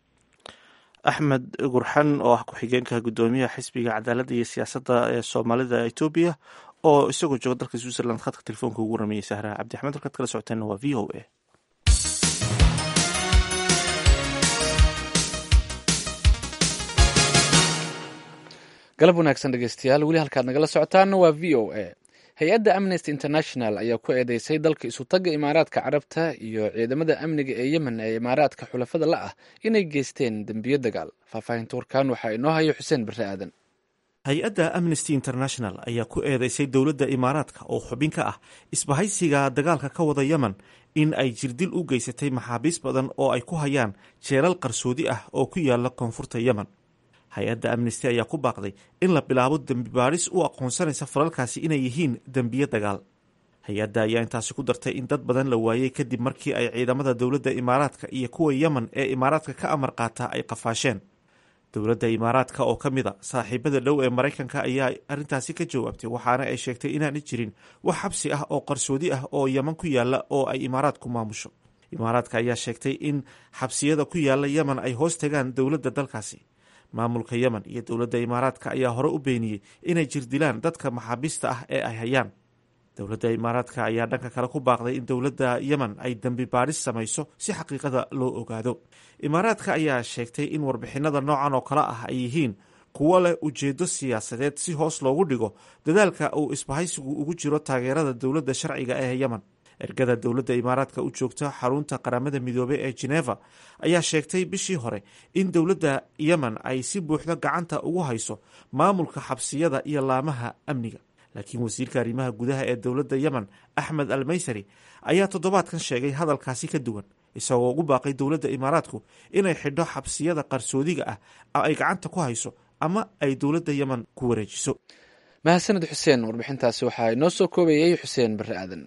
axmed gurxan oo ah ku-xigeenka guddoomiyaha xisbiga cadaaladda iyo siyaasadda ee soomaalida etoobiya oo isagoo jooga dalka switzerland khadka telefoonka ugu rameeyey sahra cabdi axmed halkaad kala socoteenna waa v o a galab wanaagsan dhegeystayaal weli halkaad nagala socotaana waa v o a hay-adda amnesty international ayaa ku eedeysay dalka isutagga imaaraadka carabta iyo ciidamada amniga ee yemen ee imaaraadka xulafada la ah inay geysteen dembiyo dagaal faahfaahinta warkaan waxaa inoo hayo xuseen barre aadan hay-adda amnesty international ayaa ku eedeysay dowladda imaaraadka oo xubin ka ah isbahaysiga dagaalka ka wada yemen in ay jirdil u geysatay maxaabiis badan oo ay ku hayaan jeelal qarsoodi ah oo ku yaala koonfurta yemen hay-adda amnesty ayaa ku baaqday in la bilaabo dembi baadhis u aqoonsanaysa falalkaasi inay yihiin dembiyo dagaal hay-adda ayaa intaasi ku dartay in dad badan la waayey kadib markii ay ciidamada dowladda imaaraadka iyo kuwa yemen ee imaaraadka ka amar qaata ay qafaasheen dowladda imaaraadka oo ka mid a saaxiibada dhow ee maraykanka ayaa arrintaasi ka jawaabtay waxaana ay sheegtay inaanay jirin wax xabsi ah oo qarsoodi ah oo yemen ku yaalla oo ay imaaraadku maamusho imaaraadka ayaa sheegtay in xabsiyada ku yaalla yemen ay hoos tagaan dowladda dalkaasi maamulka yemen iyo dowladda imaaraadka ayaa hore u beeniyey inay jirdilaan dadka maxaabiista ah ee ay hayaan dowladda imaaraadka ayaa dhanka kale ku baaqday in dowladda yemen ay dembi baadhis samayso si xaqiiqada loo ogaado imaaraadka ayaa sheegtay in warbixinada noocan oo kale ah ay yihiin kuwo leh ujeedo siyaasadeed si hoos loogu dhigo dadaalka uu isbahaysigu ugu jiro taageerada dowladda sharciga ee yemen ergada dowladda imaaraadka u joogta xarunta qaramada midoobey ee geneva ayaa sheegtay bishii hore in dowladda yemen ay si buuxda gacanta ugu hayso maamulka xabsiyada iyo laamaha amniga laakiin wasiirka arrimaha gudaha ee dowladda yemen axmed al maysari ayaa toddobaadkan sheegay hadalkaasi ka duwan isagoo ugu baaqay dowladda imaaraadku inay xidho xabsiyada qarsoodiga ah ay gacanta ku hayso ama ay dowladda yemen ku wareejiso mahadsaned xuseen warbixintaasi waxaa inoo soo koobayay xuseen barre aadan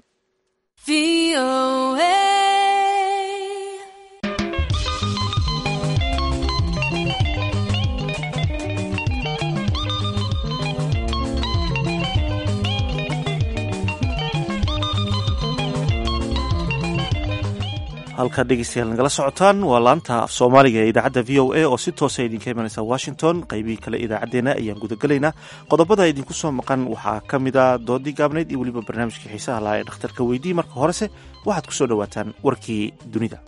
halkaad dhegeystayaal nagala socotaan waa laanta af soomaaliga ee idaacadda v o a oo si toosa idinka imanaysa washington qaybihii kale idaacaddeenna ayaan gudagelaynaa qodobada idinku soo maqan waxaa ka mid a doodii gaabnayd iyo weliba barnaamijkii xiisaha lahaa ee dhakhtarka weydii marka horese waxaad ku soo dhowaataan warkii dunida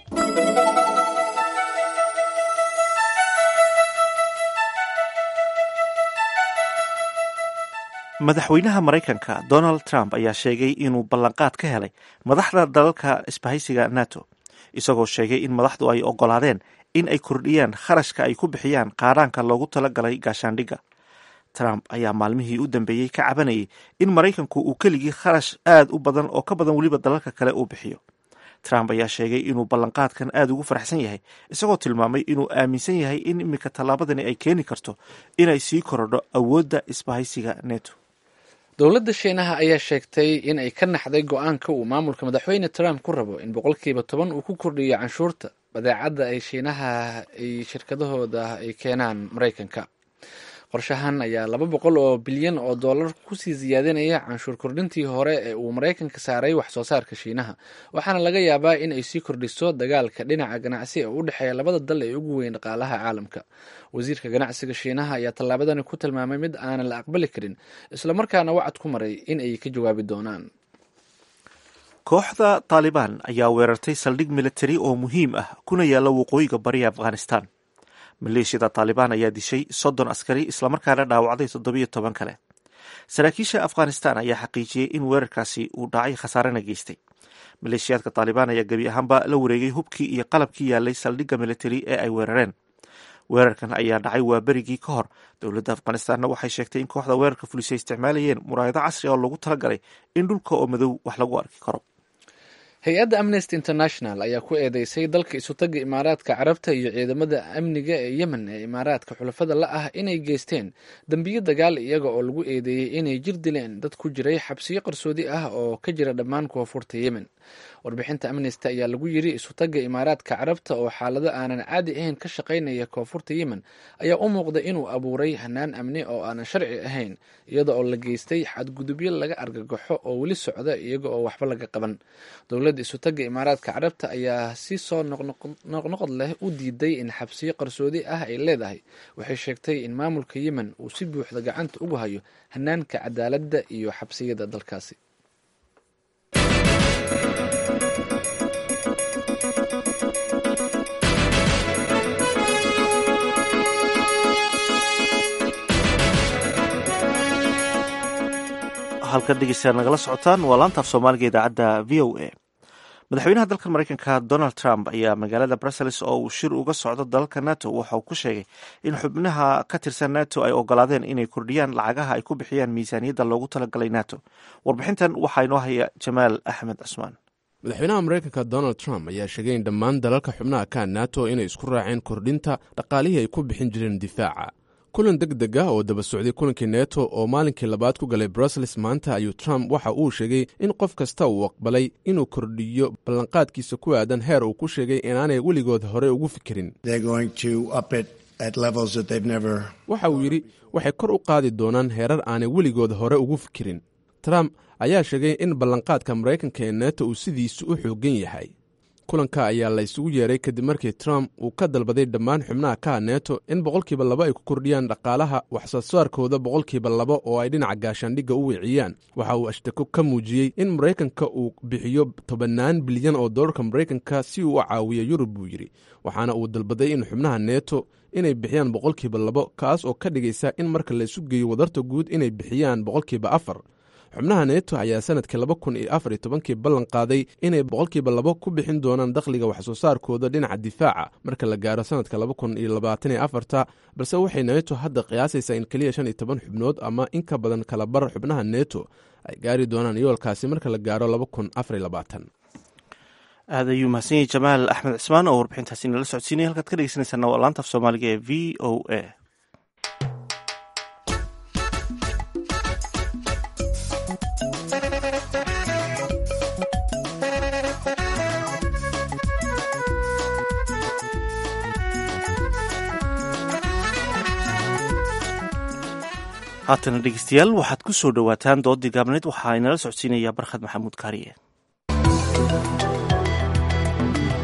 madaxweynaha maraykanka donald trump ayaa sheegay inuu ballanqaad ka helay madaxda dalalka isbahaysiga nato isagoo sheegay in madaxdu ay ogolaadeen in ay kordhiyaan kharashka ay ku bixiyaan qaadhaanka loogu talagalay gaashaandhigga trump ayaa maalmihii u dambeeyey ka cabanayay in maraykanku uu keligii kharash aad u badan oo ka badan weliba dalalka kale uu bixiyo trump ayaa sheegay inuu ballanqaadkan aad ugu faraxsan yahay isagoo tilmaamay inuu aaminsan yahay in iminka tallaabadani ay keeni karto inay sii korodho awoodda isbahaysiga neto dowladda shiinaha ayaa sheegtay in ay ka naxday go-aanka uu maamulka madaxweyne trump ku rabo in boqolkiiba toban uu ku kordhiyo canshuurta badeecadda ay shiinaha ay shirkadahooda ay keenaan maraykanka qorshahan ayaa laba boqol oo bilyan oo dollar kusii siyaadinaya canshuur kordhintii hore ee uu maraykanka saaray wax soo saarka shiinaha waxaana laga yaabaa in ay sii kordhiso dagaalka dhinaca ganacsi ee u dhexeeya labada dal ee ugu weyn dhaqaalaha caalamka wasiirka ganacsiga shiinaha ayaa tallaabadani ku tilmaamay mid aanan la aqbali karin islamarkaana wacad ku maray in ay ka jawaabi doonaan kooxda taalibaan ayaa weerartay saldhig militari oo muhiim ah kuna yaalla waqooyiga bariga afghanistan maleeshiyada taalibaan ayaa dishay soddon askari islamarkaana dhaawacday toddobiyo toban kale saraakiisha afghanistan ayaa xaqiijiyey in weerarkaasi uu dhacay khasaarena geystay maleeshiyaadka taalibaan ayaa gebi ahaanba la wareegay hubkii iyo qalabkii yaalay saldhigga militari ee ay weerareen weerarkan ayaa dhacay waa berigii ka hor dowladda afghanistanna waxay sheegtay in kooxda weerarka fulisay isticmaalayeen muraayado casri oo lagu talagalay in dhulka oo madow wax lagu arki karo hay-adda amnesty international ayaa ku eedeysay dalka isutaga imaaraadka carabta iyo ciidamada amniga ee yemen ee imaaraadka xulafada la ah inay geysteen dembiyo dagaal iyaga oo lagu eedeeyey inay jir dileen dad ku jiray xabsiyo qarsoodi ah oo ka jira dhammaan koonfurta yemen warbixinta amnesty ayaa lagu yiri isutaga imaaraadka carabta oo xaalado aanan caadi ahayn ka shaqaynaya koonfurta yemen ayaa u muuqda inuu abuuray hanaan amni oo aanan sharci ahayn iyada oo la geystay xadgudubyo laga argagaxo oo weli socda iyaga oo waxba laga qaban dowladda isutaga imaaraadka carabta ayaa si soo noqnoqod leh u diiday in xabsiyo qarsoodi ah ay leedahay waxay sheegtay in maamulka yemen uu si buuxda gacanta ugu hayo hanaanka cadaaladda iyo xabsiyada dalkaasi halkan dhegeystayaal nagala socotaan waa laantaaf soomaaliga idaacadda v o a madaxweynaha dalka maraykanka donald trump ayaa magaalada brussels oo uu shir uga socdo dalalka nato waxa uu ku sheegay in xubnaha ka tirsan nato ay ogolaadeen inay kordhiyaan lacagaha ay ku bixiyaan miisaaniyadda loogu talagalay nato warbixintan waxaa inoo haya jamaal axmed cusmaan madaxweynaha maraykanka donald trump ayaa sheegay in dhammaan dalalka xubnaha ka nato inay isku raaceen kordhinta dhaqaalihii ay ku bixin jireen difaaca kulan deg deg ah oo daba socday kulankii neto oo maalinkii labaad ku galay brussels maanta ayuu trump waxa uu sheegay in qof kasta uu aqbalay inuu kordhiyo ballanqaadkiisa ku aadan heer uu ku sheegay inaanay weligood hore ugu fikirin waxa uu yidhi waxay kor u qaadi doonaan heerar aanay weligood hore ugu fikirin trump ayaa sheegay in ballanqaadka maraykanka ee neto uu sidiisu u xooggan yahay kulanka ayaa la isugu yeeray kadib markii trump uu ka dalbaday dhammaan xubnaha kaha neto in boqolkiiba laba ay ku kordhiyaan dhaqaalaha waxsoo saarkooda boqolkiiba laba oo ay dhinaca gaashaandhigga u weeciyaan waxa uu ashtako ka muujiyey in maraykanka uu bixiyo tobannaan bilyan oo dollarka maraykanka si uu u caawiyo yurub buu yidhi waxaana uu dalbaday in xubnaha neto inay bixiyaan boqolkiiba labo kaas oo ka dhigaysa in marka la isu geeyo wadarta guud inay bixiyaan boqolkiiba afar xubnaha neto ayaa sanadkii laba kun iyo afar iyo tobankii ballan qaaday inay boqolkiiba labo ku bixin doonaan dakhliga waxsoo saarkooda dhinaca difaaca marka la gaaro sanadka laba kun iyo labaatan iyo afarta balse waxay neto hadda qiyaasaysaa in keliya shan iyo toban xubnood ama in ka badan kala bar xubnaha neto ay gaari doonaan yoolkaasi marka la gaaro laba kun afar iyo labaatan aad ayuu mahadsan yahay jamaal axmed cismaan oo warbixintaasi nala socodsiinaya halkaad ka dhegeysanaysaana waa laanta af soomaaliga ee v o a haatana dhegeystayaal waxaad ku soo dhowaataan doodii gaabneed waxaa inala socodsiinaya barkhad maxamuud kaariye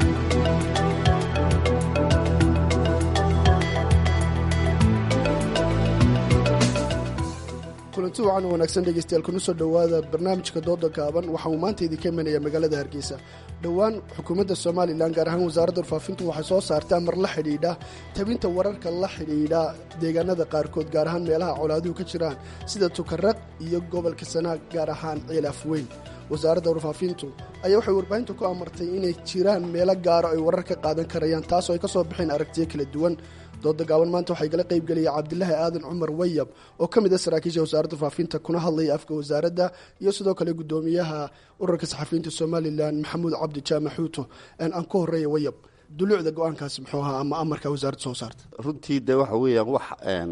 kulanti wacan wanaagsan dhegeystayaal kuna soo dhowaada barnaamijka dooda gaaban waxa uu maanta idinka imanaya magaalada hargeysa dhowaan xukuumadda somalilan gaar ahaan wasaaradda warfaafintu waxay soo saartay amar la xidhiidha tabinta wararka la xidhiidha deegaanada qaarkood gaar ahaan meelaha colaaduhu ka jiraan sida tukaraq iyo gobolka sanaag gaar ahaan cilaaf weyn wasaaradda warfaafintu ayaa waxay warbaahinta ku amartay inay jiraan meelo gaaro ay warar ka qaadan karayaan taasoo ay ka soo baxeen aragtiyo kala duwan dooda gaaban maanta waxay gala qaybgelaya cabdilaahi aadan cumar wayab oo ka mid a saraakiisha wasaaradda faafinta kuna hadlaya afka wasaaradda iyo sidoo kale gudoomiyaha ururka saxafiyiinta somalilan maxamuud cabdi jaamac xuuto aan ku horeeya wayab duluucda go-aankaasi muxuu ahaa ama amarka wasaaradda soo saarta runtii de waxa weeyaan wax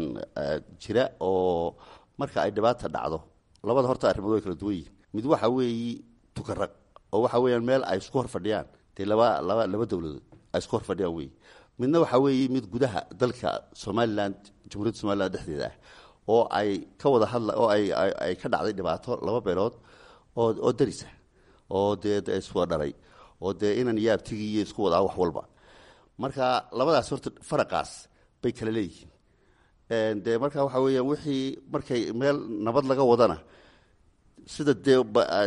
jira oo marka ay dhibaata dhacdo labada horta arrimood way kala duwan yihin mid waxa weeyi tukaraq oo waxa weeyaan meel ay isku hor fadhiyaan dee laba laba laba dowladood ay isku hor fadhiyaan wey midna waxaa weeye mid gudaha dalka somalilan jamhuuriyadda somalilan dhexdeeda ah oo ay ka wada hadla oo ay ay ka dhacday dhibaato laba beelood oo oo darisa oo dee iswada dhalay oo dee inan iyo abtigii iyo isku wadaa wax walba marka labadaas horta faraqaas bay kala leeyihiin dee marka waxaa weeyaan wixii markay meel nabad laga wadana sida dee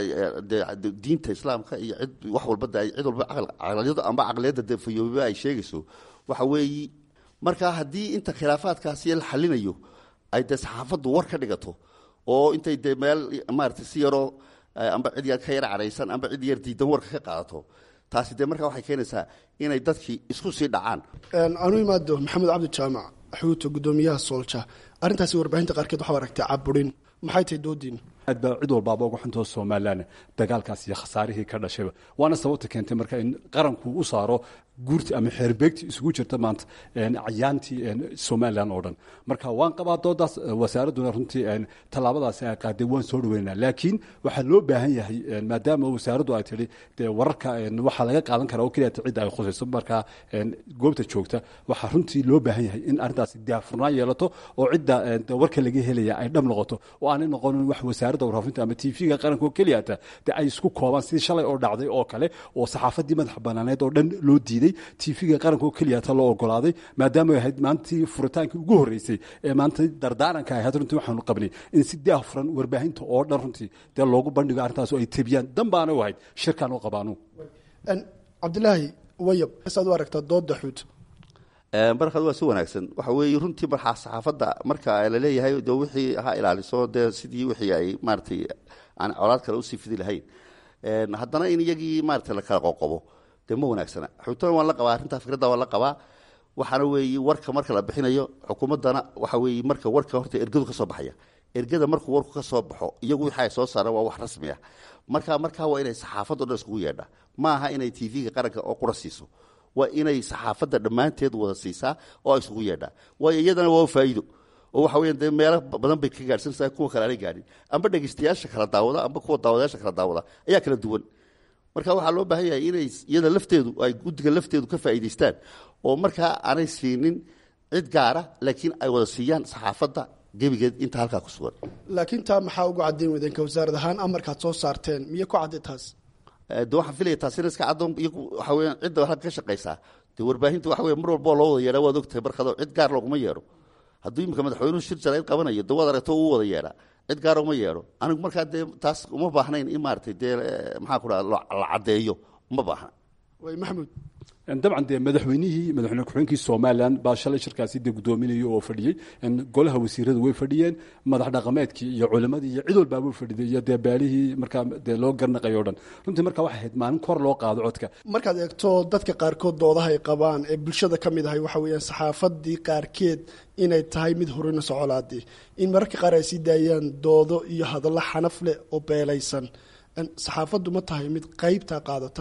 de diinta islaamka iyo cid wax walba de cid walba caqliyada amba caqliyadda dee fayoobiba ay sheegayso waxa weeyi marka haddii inta khilaafaadkaasi la xalinayo ay dee saxaafaddu war ka dhigato oo intay dee meel maarata si yaroo amba cid yar ka yar caraysan amba cid yar diidan warka ka qaadato taasi dee markaa waxay keenaysaa inay dadkii isku sii dhacaan anu imaado maxamed cabdi jaamac xuuto gudoomiyaha soolja arrintaasi warbaahinta qaarkeed waxaa aragtay caburin maxay tahay doodiin aad baa cid walbaaba uga xuntoo somalilan dagaalkaas iyo khasaarihii ka dhashayba waana sababta keentay marka in qaranku u saaro guurti ama xeerbeegti isugu jirta maanta cayaantii somalilan oo dhan marka waan qabaa doodaas wasaaradduna runtii tallaabadaasi ay qaaday waan soo dhaweynaa laakiin waxaa loo baahan yahay maadaama wasaaraddu ay tidhi dee wararka waxaa laga qaadan karaa oo keliya cidda ay khusayso markaa goobta joogta waxaa runtii loo baahan yahay in arrintaasi daafurnaan yeelato oo cidda warka laga helaya ay dhab noqoto oo aanay noqonin wax wasaaradda warfaafinta ama tv-ga qaranka oo keliyata dee ay isku koobaan sidii shalay oo dhacday oo kale oo saxaafaddii madaxa banaaneed oo dhan loo diiday tv-ga qaranka oo keliyata loo ogolaaday maadaama ay ahayd maalintii furitaankii ugu horreysay ee maanta dardaaranka ahayd runtii waxaanu qabnay in si daahfuran warbaahinta oo dhan runtii dee loogu bandhigo arrintaas oo ay tebiyaan danbaana u ahayd shirkaan u qabaanu cabdilaahi wayab saad u aragtaa dooda xuut markaad waa si wanaagsan waxa weeye runtii markaa saxaafadda marka laleeyahay de wixii ha ilaaliso dee sidii wixii ay maaratay aan colaad kale usii fidi lahayn haddana in iyagii maarata la kala qoqobo dee ma wanaagsana xuutana waan la qabaa arrintaa fikradda waan la qabaa waxaana weeye warka marka la bixinayo xukuumaddana waxa weeye marka warka horta ergadu ka soo baxaya ergada markuu warku ka soo baxo iyagu wixii ay soo saaraan waa wax rasmi ah marka markaa waa inay saxaafaddo dhan iskugu yeedha ma aha inay tv-ga qaranka oo qura siiso waa inay saxaafadda dhammaanteed wada siisaa oo ay isugu yeedhaa waayo iyadana waa faa'iido oo waxa weya dee meelo badan bay ka gaadhsanaysaa kuwa kale aanay gaadhin amba dhegeystayaasha kala daawada amba kuwa daawadayaasha kala daawada ayaa kala duwan marka waxaa loo baahan yahay inay iyada lafteedu ay guddiga lafteedu ka faa'iidaystaan oo markaa aanay siinin cid gaara laakiin ay wada siiyaan saxaafadda gebigeed inta halkaa ku sugan laakiin taa maxaa ugu caddayn wadeenka wasaarad ahaan amarkaad soo saarteen miyo ku cadday taas de waxaan filaya taasina iska caddoon iyagu waxa weeyaan cidda halka ka shaqaysaa dee warbaahinta waxa weya mar walba oo loo wada yeedhaa waad ogtahay barkado cid gaar looguma yeedho hadduu imika madaxweynuhu shir jarayd qabanayo de waad aragto uu wada yeedhaa cid gaar uma yeedho anigu markaa dee taas uma baahnayn in maaratay dee maxaa ku dhaha la caddeeyo uma baahna way maxamuud dabcan dee madaxweynihii madaxweyne ku-xigeenkii somalilan baa shalay shirkaasi dee guddoominayay oo fadhiyey golaha wasiirada way fadhiyeen madax dhaqameedkii iyo culimadii iyo cid walbaabuu fadhiday iyo dee baalihii markaa dee loo garnaqayo o dhan runtii marka waxay ahayd maalin kor loo qaado codka markaad eegto dadka qaarkood doodaha ay qabaan ee bulshada ka mid ahay waxa weeyaan saxaafadii qaarkeed inay tahay mid horina socolaadii in mararka qaar ay sii daayaan doodo iyo hadallo xanaf leh oo beelaysan saxaafaddu ma tahay mid qaybtaa qaadata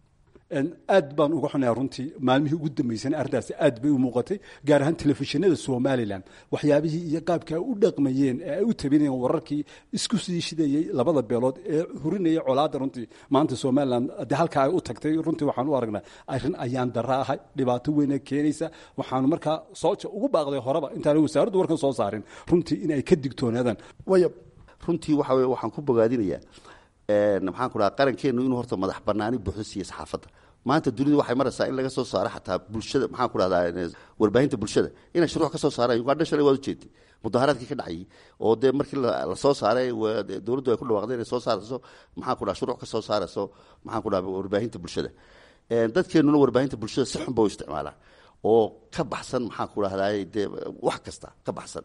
aad baan uga xunayaa runtii maalmihii ugu dambeysana arrintaasi aad bay u muuqatay gaar ahaan telefishinada somalilan waxyaabihii iyo qaabka ay u dhaqmayeen ee ay u tabinayeen wararkii isku sii shidayey labada beelood ee hurinayay colaadda runtii maanta somalilan de halkaa ay u tagtay runtii waxaan u aragnaa arrin ayaan dara ahay dhibaato weyna keenaysa waxaanu markaa sooja ugu baaqday horeba intaana wasaaraddu warkan soo saarin runtii in ay ka digtoonaadaan wayab runtii waxa weye waxaan ku bogaadinayaa maxaan ku dhaha qarankeenu inuu horta madax banaani buuxdo siiya saxaafadda maanta dunidu waxay maraysaa in laga soo saaro xataa bulshada maxaan ku dhahdaa warbaahinta bulshada inay shuruuc ka soo saaraan ugandha shalay waad ujeedtay mudaharaadkii ka dhacayay oo dee markii la soo saaray dowladdu ay ku dhawaaqday inay soo saarayso maxaan ku dhaha shuruuc ka soo saarayso maxaan ku dhaha warbaahinta bulshada dadkeenuna warbaahinta bulshada si xun ba u isticmaalaan oo ka baxsan maxaan ku dhahdaa dee wax kasta ka baxsan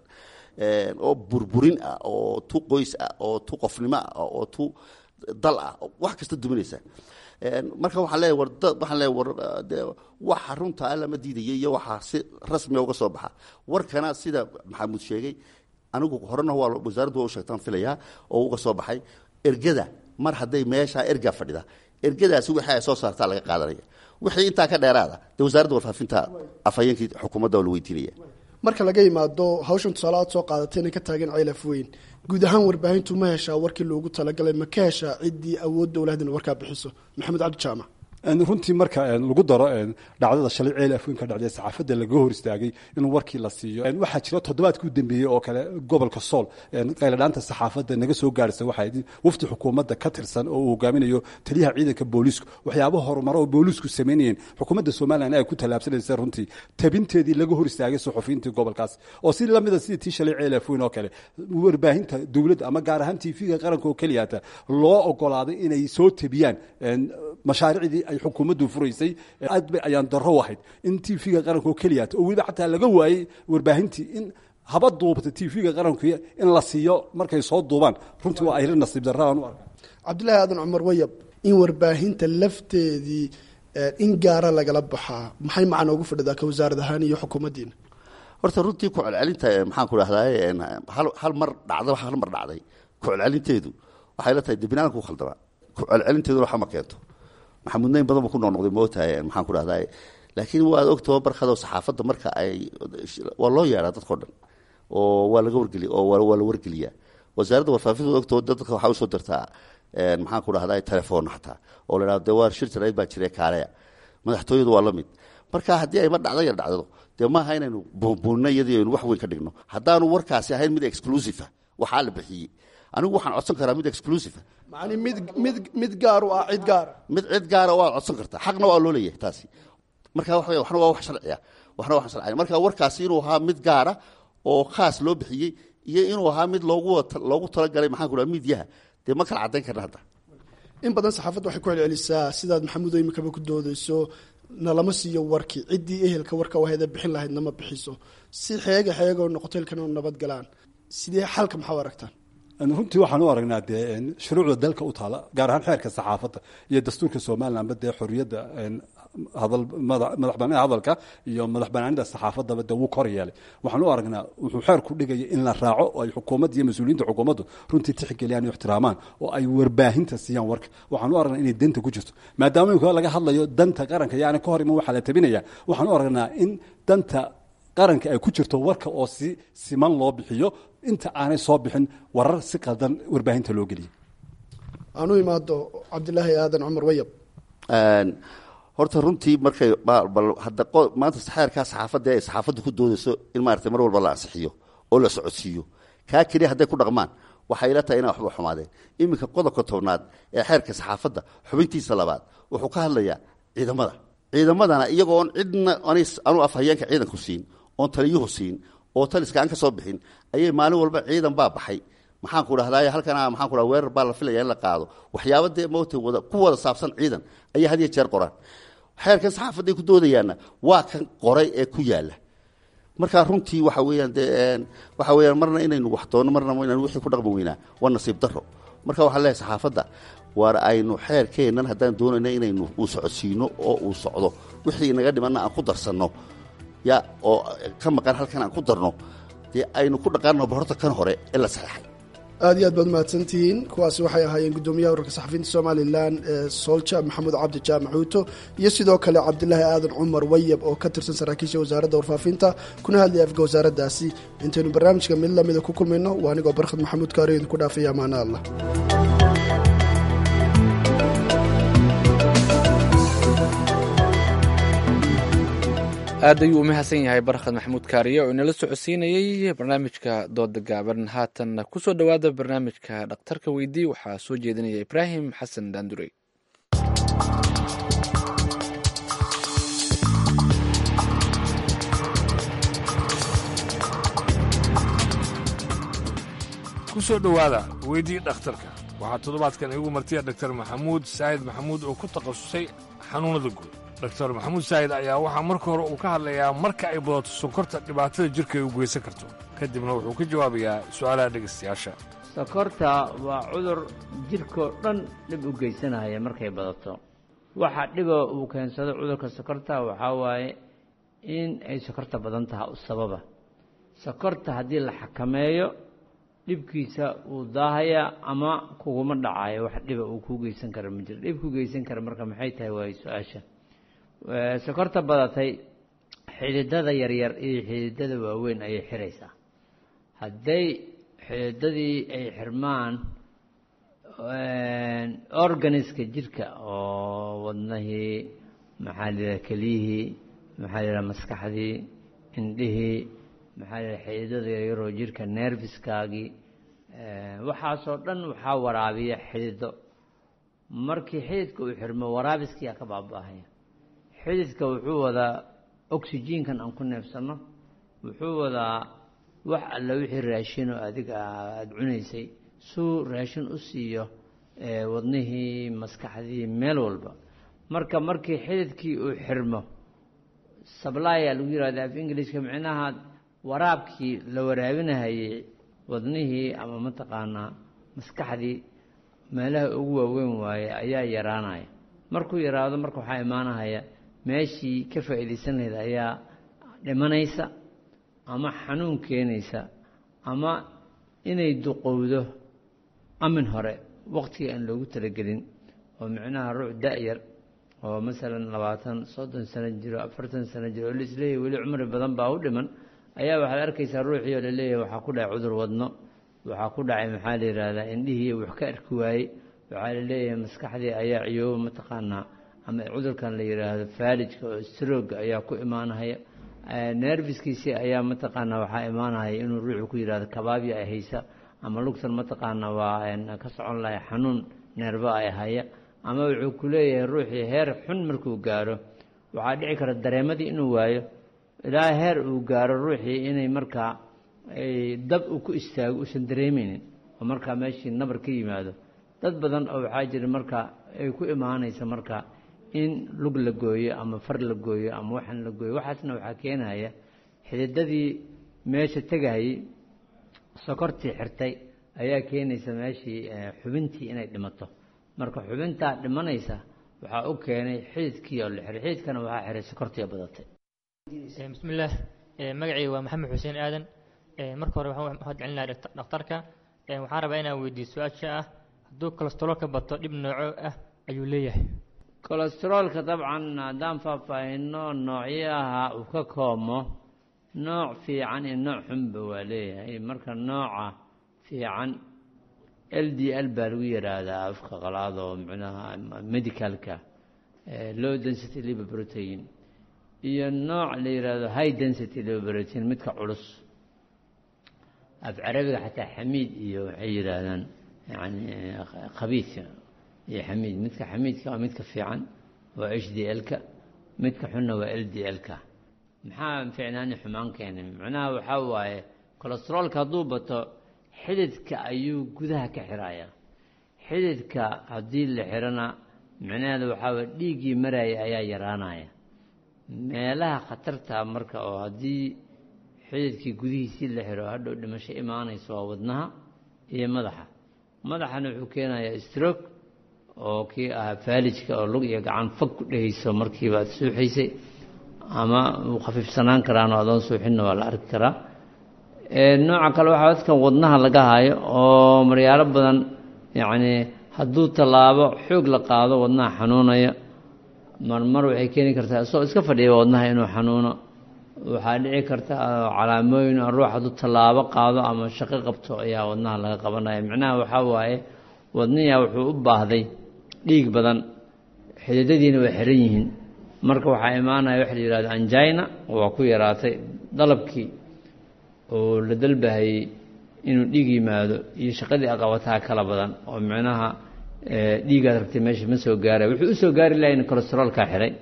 oo burburin ah oo tu qoys ah oo tu qofnimo ah oo tu dal ah wax kasta duminaysa marka waxaan leeyahay war dad waxaan leeyahay war dee waxa runta alla ma diidaya iyo waxa si rasmiga uga soo baxa warkana sida maxamuud sheegay anigu horena waa wasaaraddu waa u sheegtaan filayaa oo uga soo baxay ergada mar hadday meesha ergaa fadhida ergadaasi wixii ay soo saartaa laga qaadanaya wixii intaa ka dheeraada dee wasaaradda warfaafinta afhayeenkii xukuumadda waa la weydiinaya marka laga yimaado hawshan tusaale aad soo qaadatay inay ka taagan ceylaf weyn guud ahaan warbaahintu ma heshaa warkii loogu talagalay ma ka heshaa ciddii awood dowlahdina warkaa bixiso maxamed cabdi jaamac runtii marka lagu daro dhacdada shalay ceel afweyn ka dhacday saxaafadda laga hor istaagay in warkii la siiyo waxaa jira toddobaadkii u dambeeyey oo kale gobolka sool qayladhaanta saxaafadda naga soo gaarhisa waxaa wafdi xukuumadda ka tirsan oo uu hogaaminayo taliyaha ciidanka booliisku waxyaaba horumaro oo booliisku samaynayeen xukuumadda somalilan ay ku tallaabsanaysa runtii tabinteedii laga hor istaagay suxufiyiintii gobolkaas oo si lamida sidii tii shalay ceel afweyn oo kale warbaahinta dowladda ama gaar ahaan tv-ga qaranka oo keliyata loo ogolaaday inay soo tabiyaan mashaariicdii ay xukuumaddu furaysay aad bay ayaan darro ahayd in tv-ga qaranka oo keliyata oo weliba xataa laga waayey warbaahintii in haba duubta tv-ga qaranku in la siiyo markay soo duubaan runtii waa ayri nasiib darraan u arka cabdillaahi aadan cumar wayab in warbaahinta lafteedii in gaara lagala baxaa maxay macna ugu fadhidaa ka wasaarad ahaan iyo xukuumaddiina horta runtii ku celcelinta maxaan ku dhahdaa hal mar dhacda hal mar dhacday ku celcelinteedu waxay la tahay de binaadamka u khaldama ku celcelinteeduna waxa ma keento maxamuudnayn badan buu ku noqnoqday mootahay maxaan ku dhahdaa laakiin waad ogtoo barkadoo saxaafadda marka ay waa loo yeedhaa dadkao dhan oo waa laga wargeli oo waa la wargeliyaa wasaaradda warfaafinta ogtoo dadka waxaa usoo dirtaa maxaan ku dhahdaa telefoon xataa oo la dhahdo de waa shir jarayd baa jira kaaleya madaxtooyadu waa la mid marka haddii ayma dhacdo yar dhacdado dee maaha inaynu buunbuunno iyadii aynu wax weyn ka dhigno haddaanu warkaasi ahayn mid exclusive waxaa la bixiyey anigu waxaan codsan karaa mid exclusive macni mid mid mid gaar u ah cid gaara mid cid gaara waad codsan kartaa xaqna waa loo leeyahay taasi marka wax waxna waa wax sharciya waxna waa wax sharciya marka warkaasi inuu ahaa mid gaara oo khaas loo bixiyey iyo inuu ahaa mid loogu loogu talagalay maxaan ku dhaha miidyaha dee ma kala caddayn karna hadda in badan saxaafadda waxay ku celcelisaa sidaad maxamuud imikaba ku doodeyso nalama siiyo warkii ciddii ehelka warka wahayda bixin lahayd nama bixiso si xeega xeegoo noqoto ilkana nabad galaan sidee xalka maxaa u aragtaan runtii waxaan u aragnaa dee shuruucda dalka u taala gaar ahaan xeerka saxaafadda iyo dastuurka somalilanba dee xorriyadda hadal madax banaanida hadalka iyo madax banaanida saxaafaddaba dee wuu kor yeelay waxaan u aragnaa wuxuu xeerku dhigaya in la raaco oo ay xukuumadda iyo mas-uuliyiinta xukuumaddu runtii tixgeliyaan iyo ixtiraamaan oo ay warbaahinta siiyaan warka waxaan u aragnaa inay danta ku jirto maadaama imika laga hadlayo danta qaranka yaani ka hor iman waxaa la tabinaya waxaan u aragnaa in danta qaranka ay ku jirto warka oo si siman loo bixiyo inta aanay soo bixin warar si qaldan warbaahinta loo geliyay aan u imaado cabdilaahi aadan cumar wayab horta runtii markay hadda maanta xeerkaa saxaafadda ay saxaafadda ku doodayso in maarata mar walba la ansixiyo oo la socodsiiyo kaa keliya hadday ku dhaqmaan waxay ila tahay inay waxba xumaadeen iminka qodobka tobnaad ee xeerka saxaafadda xubintiisa labaad wuxuu ka hadlayaa ciidamada ciidamadana iyagoon cidna anu afhayeenka ciidanku siin oon taliyuhu siin oo taliska aan ka soo bixin ayay maalin walba ciidan baa baxay maxaan ku dhahdaa halkana maxaan ku dhaha weerar baa la filaya in la qaado waxyaaba dee moogta wada ku wada saabsan ciidan ayay had iyo jeer qoraan xeerkan saxaafadday ku doodayaanna waa kan qoray ee ku yaalla marka runtii waxa weeyaan dee waxa weeyaan marna inaynu wax doonno marna inaynu wixii ku dhaqmi weynaa waa nasiib darro marka waxaan leeyahay saxaafadda waar aynu xeerkeennan haddaan doonayna inaynu uu socodsiino oo uu socdo wixii naga dhimanna aan ku darsanno ya oo ka maqan halkan aan ku darno dee aynu ku dhaqaanno horta kan hore ee la saxeexay aad iyo aad baad mahadsantihiin kuwaasi waxay ahaayeen guddoomiyaha wararka saxafiyiinta somalilan ee soolja maxamuud cabdi jaamac xuuto iyo sidoo kale cabdilaahi aadan cumar wayab oo ka tirsan saraakiisha wasaaradda warfaafinta kuna hadlaya afka wasaaraddaasi intaynu barnaamijka mid lamida ku kulmayno waa anigoo barkhad maxamuud kaariyo idinku dhaafaya amaana allah aad ayuu u mahadsan yahay barkhad maxamuud kaariye oo inala socodsiinayey barnaamijka dooda gaaban haatan kusoo dhowaada barnaamijka dhakhtarka weydii waxaa soo jeedinaya ibraahim xasan daandurey soo dhowaada weydii dhakhtarka waxaa toddobaadkan iigu martiya dhaktar maxamuud saa'id maxamuud oo ku takhasusay xanuunnada guud doktor maxamuud saa'id ayaa waxaa marka hore uu ka hadlayaa marka ay badato sonkorta dhibaatada jirka ay u geysan karto kadibna wuxuu ka jawaabayaa su'aalaha dhegaystayaasha sokorta waa cudur jidhkoo dhan dhib u geysanaya markay badato waxa dhiba uu keensado cudurka sokorta waxaa waaye in ay sokorta badan tahay u sababa sokorta haddii la xakameeyo dhibkiisa wuu daahayaa ama kuguma dhacayo wax dhiba uu kuu geysan kara ma jiro dhib ku geysan kara marka maxay tahay waayo su-aasha sokorta badatay xididada yaryar iyo xididada waaweyn ayay xiraysaa hadday xididadii ay xirmaan organiska jidhka oo wadnahii maxaa la yidhaha keliyihii maxaa la yidhaha maskaxdii indhihii maxaa la yidhaha xididada yaryaroo jidhka nerviskaagii waxaasoo dhan waxaa waraabiya xidido markii xididka uu xirmo waraabiskiyaa ka baaba'ahaya xididka wuxuu wadaa oxygenkan aan ku neefsanno wuxuu wadaa wax alla wixii raashinoo adiga aada cunaysay suu raashin u siiyo wadnihii maskaxdii meel walba marka markii xididkii uu xirmo sablaya lagu yihahda af ingilishka micnaha waraabkii la waraabinahayey wadnihii ama mataqaanaa maskaxdii meelaha ugu waaweyn waaye ayaa yaraanaya markuu yaraado marka waxaa imaanahaya meeshii ka faa'iidaysan lahayd ayaa dhimanaysa ama xanuun keenaysa ama inay duqowdo amin hore waqtiga aan loogu talagelin oo micnaha ruux da-yar oo masalan labaatan soddon sano jiro afartan sano jiro oo laisleeyahy weli cumri badan baa u dhiman ayaa waxaad arkaysaa ruuxii oo laleeyahay waxaa ku dhacay cudur wadno waxaa ku dhacay maxaa la yidhaahdaa indhihii wax ka arki waayey waxaa la leeyahay maskaxdii ayaa ciyooba mataqaanaa ama cudurkan la yidhaahdo faalijka oo strooga ayaa ku imaanahaya nerviskiisii ayaa mataqaanaa waxaa imaanahaya inuu ruuxu ku yidhahdo kabaabya ay haysa ama lugtan mataqaanaa waa ka socon lahay xanuun neerba ay haya ama wuxuu ku leeyahay ruuxii heer xun markuu gaaro waxaa dhici kara dareemadii inuu waayo ilaa heer uu gaaro ruuxii inay markaa dab uu ku istaago uusan dareemeynin oo markaa meeshii nabar ka yimaado dad badan oo waxaa jira marka ay ku imaanaysa marka in lug la gooyo ama far la gooyo ama waxan la gooyo waxaasna waxaa keenaya xididadii meesha tegayey sokortii xirtay ayaa keenaysa meeshii xubintii inay dhimato marka xubintaa dhimanaysa waxaa u keenay xididkii oo la xiray xididkana waxaa xiray sokortii badatay bismillaah magacayga waa maxamed xuseen aadan marka hore waxaan mahad celinaha dhakhtarka waxaan rabaa inaan weydiiyo su-aasha ah hadduu kolestaroolka bato dhib nooco ah ayuu leeyahay kolestaroolka dabcan haddaan faahfaahino noocyaha uu ka koomo nooc fiican iyo nooc xunba waa leeyahay marka nooca fiican l d l baa lagu yidhaahdaa afka qalaad oo micnaha medicalka low density liver protein iyo nooc la yidhaahdo high density liver protein midka culus af carabiga xataa xamiid iyo waxay yidhaahdaan yani khabiidka iyo xamiid midka xamiidka waa midka fiican waa h d l-ka midka xunna waa l d l-ka maxaa ficnaani xumaan keenay macnaha waxaa waaye kolestaroolka hadduu bato xididka ayuu gudaha ka xiraya xididka haddii la xirana micnaheeda waxaa waye dhiiggii maraya ayaa yaraanaya meelaha khatarta marka oo haddii xididkii gudihiisii la xiro hadhow dhimasho imaanayso waa wadnaha iyo madaxa madaxana wuxuu keenayaa stroog oo kii ahaa faalijka oo lug iyo gacan fog ku dhehayso markiiba aad suuxaysay ama uu khafiifsanaan karaano adoon suuxinna waa la arki karaa nooca kale waxaa dadkan wadnaha laga hayo oo maryaalo badan yacnii hadduu tallaabo xoog la qaado wadnaha xanuunaya marmar waxay keeni kartaa isagoo iska fadhiya wadnaha inuu xanuuno waxaa dhici karta calaamooyin oo ruux hadduu tallaabo qaado ama shaqo qabto ayaa wadnaha laga qabanaya micnaha waxaa waaye wadniyaa wuxuu u baahday dhiig badan xididadiina waa xiran yihiin marka waxaa imaanaya waxa la yihahdo anjina waa ku yaraatay dalabkii oo la dalbahayey inuu dhiig yimaado iyo shaqadii aqabataa kala badan oo micnaha dhiigaad ragtay meesha ma soo gaaraya wuxuu u soo gaari lahay in kolestaroolkaa xiray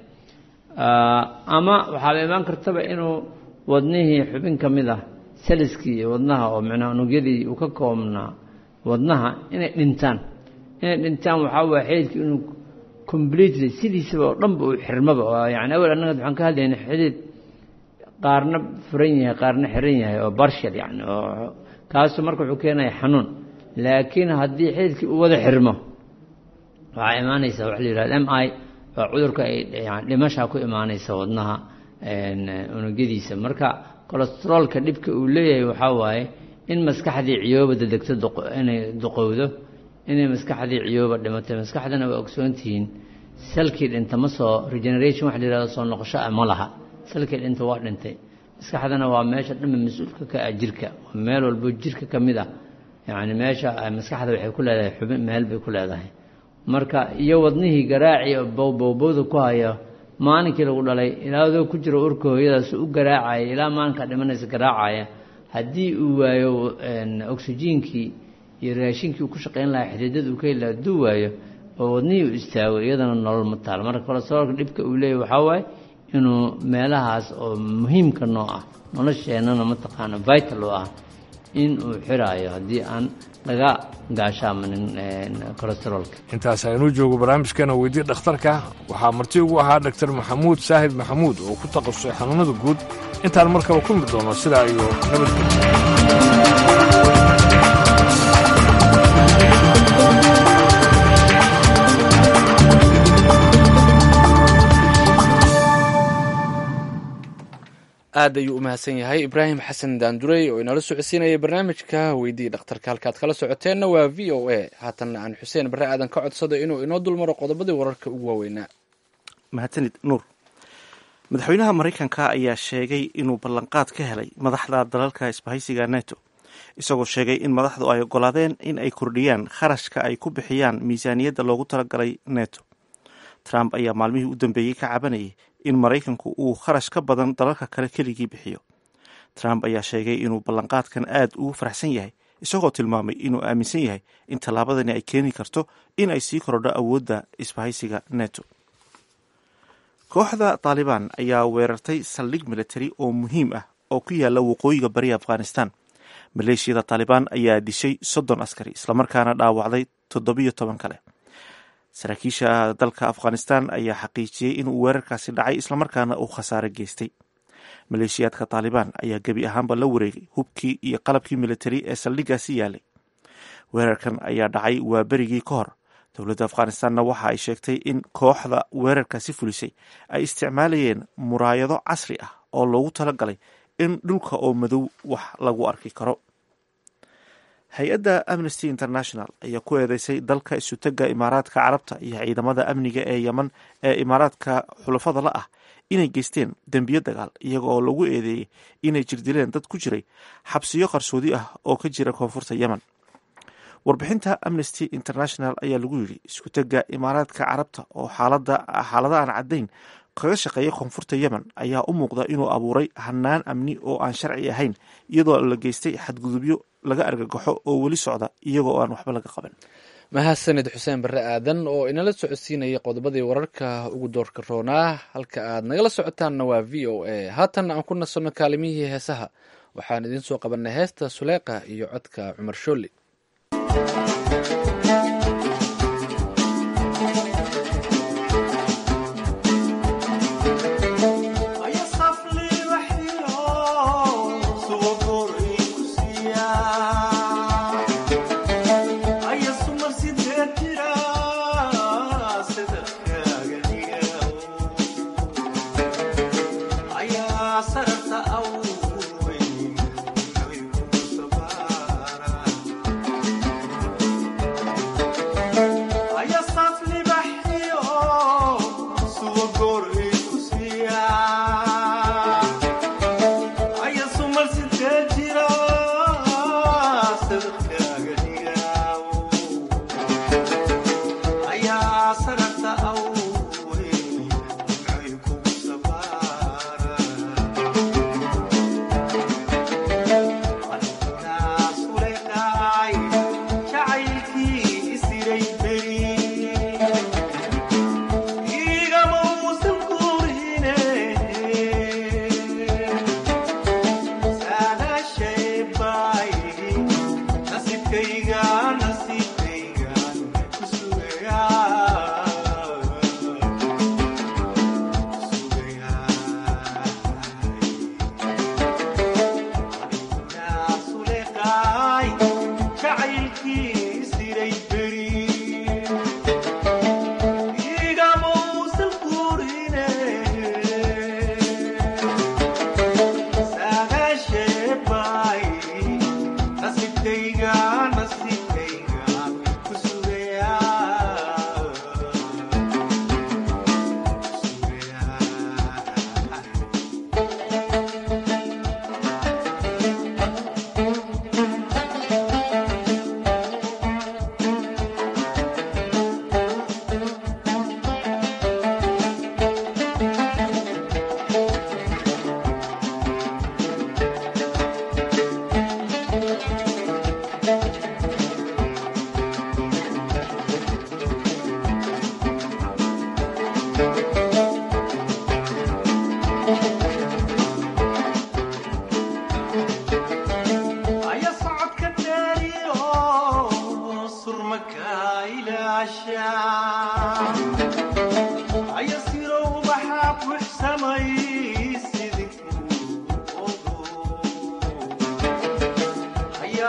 ama waxaaba imaan kartaba inuu wadnihii xubin ka mid ah saliskii iyo wadnaha oo micnaha unugyadii uu ka koobnaa wadnaha inay dhintaan inay dhintaan waxaa waaya xididka inuu completely sidiisaba oo dhanba uu xirmaba oo yani awel annaga waxaan ka hadlayna xidid qaarna furan yahay qaarna xiran yahay oo barshal yani oo kaasu marka wuxuu keenaya xanuun laakiin haddii xididkii uu wada xirmo waxaa imaanaysa waxa la yihahda m i waa cudurka ay yani dhimashaa ku imaanaysa wadnaha unugyadiisa marka colestroolka dhibka uu leeyahay waxaa waaye in maskaxdii ciyooba dedegto inay duqowdo inay maskaxdii ciyooba dhimatay maskaxdana waa ogsoontihiin salkii dhinta ma soo regeneration waxa la yihahdo soo noqosho ah ma laha salkii dhinta waa dhintay maskaxdana waa meesha dhanba mas-uulka ka ah jirka meel walbo jirka ka mid ah yani meesha maskaxda waxay ku leedahay xubin meel bay ku leedahay marka iyo wadnihii garaaci bowbowbowda ku haya maalinkii lagu dhalay ilaadoo ku jiro urka hooyadaas u garaacaya ilaa maalinkaa dhimanaysa garaacaya haddii uu waayo oksijiinkii iyo raashinkii uu ku shaqayn lahaa xididada uu ka heli laha hadduu waayo oo wadnihii uu istaago iyadana nolol ma taal marka kolestaroolka dhibka uu leeyahy waxaa waaye inuu meelahaas oo muhiimka noo ah nolosheennana mataqaana vital oo ah in uu xiraayo haddii aan laga gaashaamanin colesteroolka intaas aynuu joogo barnaamijkeena weydii dhakhtarka waxaa marti ugu ahaa dhaktar maxamuud saahid maxamuud oo ku takhasusay xanuunada guud intaan mar kale ku mid doono sidaa iyo aad ayuu u mahadsan yahay ibraahim xasan daandurey oo inala socodsiinayay barnaamijka weydii dhakhtarka halkaad kala socoteenna waa v o a haatanna aan xuseen barre aadan ka codsado inuu inoo dulmaro qodobadii wararka ugu waaweynaa mahadsanid nuur madaxweynaha maraykanka ayaa sheegay inuu ballanqaad ka helay madaxda dalalka isbahaysiga neto isagoo sheegay in madaxdu ay ogolaadeen in ay kordhiyaan kharashka ay ku bixiyaan miisaaniyadda loogu talagalay neto trump ayaa maalmihii u dambeeyey ka cabanayay in maraykanku uu kharash ka badan dalalka kale keligii bixiyo trump ayaa sheegay inuu ballanqaadkan aad ugu faraxsan yahay isagoo tilmaamay inuu aaminsan yahay in tallaabadani ay keeni karto in ay sii korodho awoodda isbahaysiga neto kooxda taalibaan ayaa weerartay saldhig militari oo muhiim ah oo ku yaala waqooyiga bari afghanistan maleeshiyada taalibaan ayaa dishay soddon askari islamarkaana dhaawacday toddobiyo toban kale saraakiisha dalka afghanistan ayaa xaqiijiyey inuu weerarkaasi dhacay islamarkaana uu khasaare geystay maleeshiyaadka taalibaan ayaa gebi ahaanba la wareegay hubkii iyo qalabkii militari ee saldhiggaasi yaalay weerarkan ayaa dhacay waa berigii ka hor dowladda afghanistanna waxa ay sheegtay in kooxda weerarkaasi fulisay ay isticmaalayeen muraayado casri ah oo loogu talagalay in dhulka oo madow wax lagu arki karo hay-adda amnesty international ayaa ku eedeysay dalka isutega imaaraadka carabta iyo ciidamada amniga ee yeman ee imaaraadka xulafada la ah inay geysteen dembiyo dagaal iyaga oo lagu eedeeyey inay jirdileen dad ku jiray xabsiyo qarsoodi ah oo ka jira koonfurta yemen warbixinta amnesty international ayaa lagu yidhi iskutega imaaraadka carabta oo xaalada aan caddayn kaga shaqeeya koonfurta yemen ayaa u muuqda inuu abuuray hanaan amni oo aan sharci ahayn iyadoo la geystay xadgudubyo laga argagaxo oo weli socda iyagoo aan waxba laga qaban mahadsanid xuseen barre aadan oo inala socodsiinayay qodobadii wararka ugu doorka roonaa halka aad nagala socotaanna waa v o a haatanna aan ku nasanno kaalimihii heesaha waxaan idiin soo qabanay heesta suleeqa iyo codka cumar shooli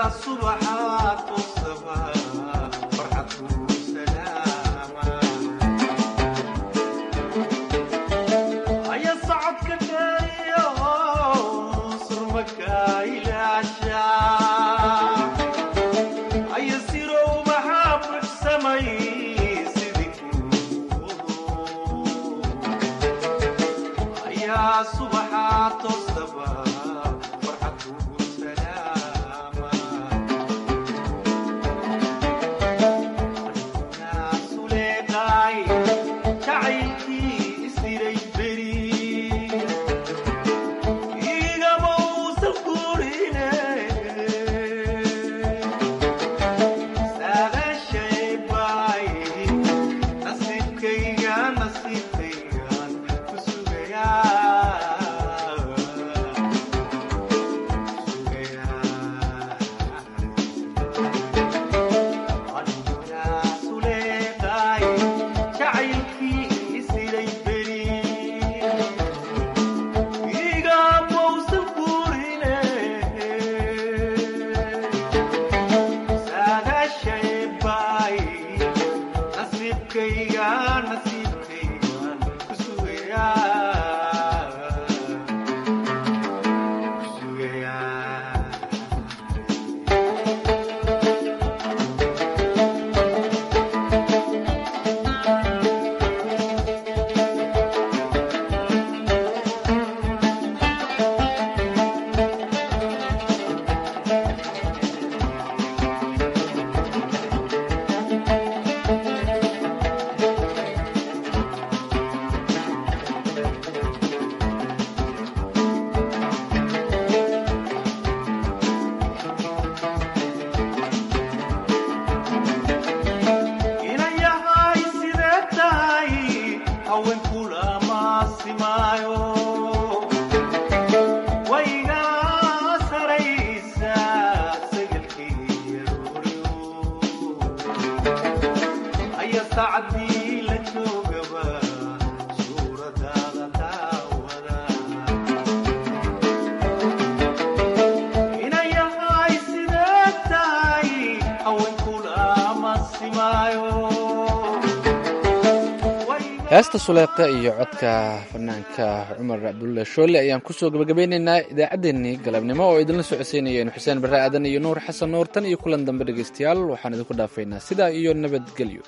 heesta suleeqa iyo codka fanaanka cumar cabdulle shoole ayaan kusoo gabagabeynaynaa idaacaddeenii galabnimo oo idinla socodsiinayeen xuseen barre aadan iyo nuur xasan nuur tan iyo kulan dambe dhegaystayaal waxaan idinku dhaafaynaa sidaa iyo nabadgelyo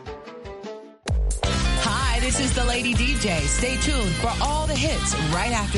Hi, this is the Lady DJ. Stay tuned for all the hits right after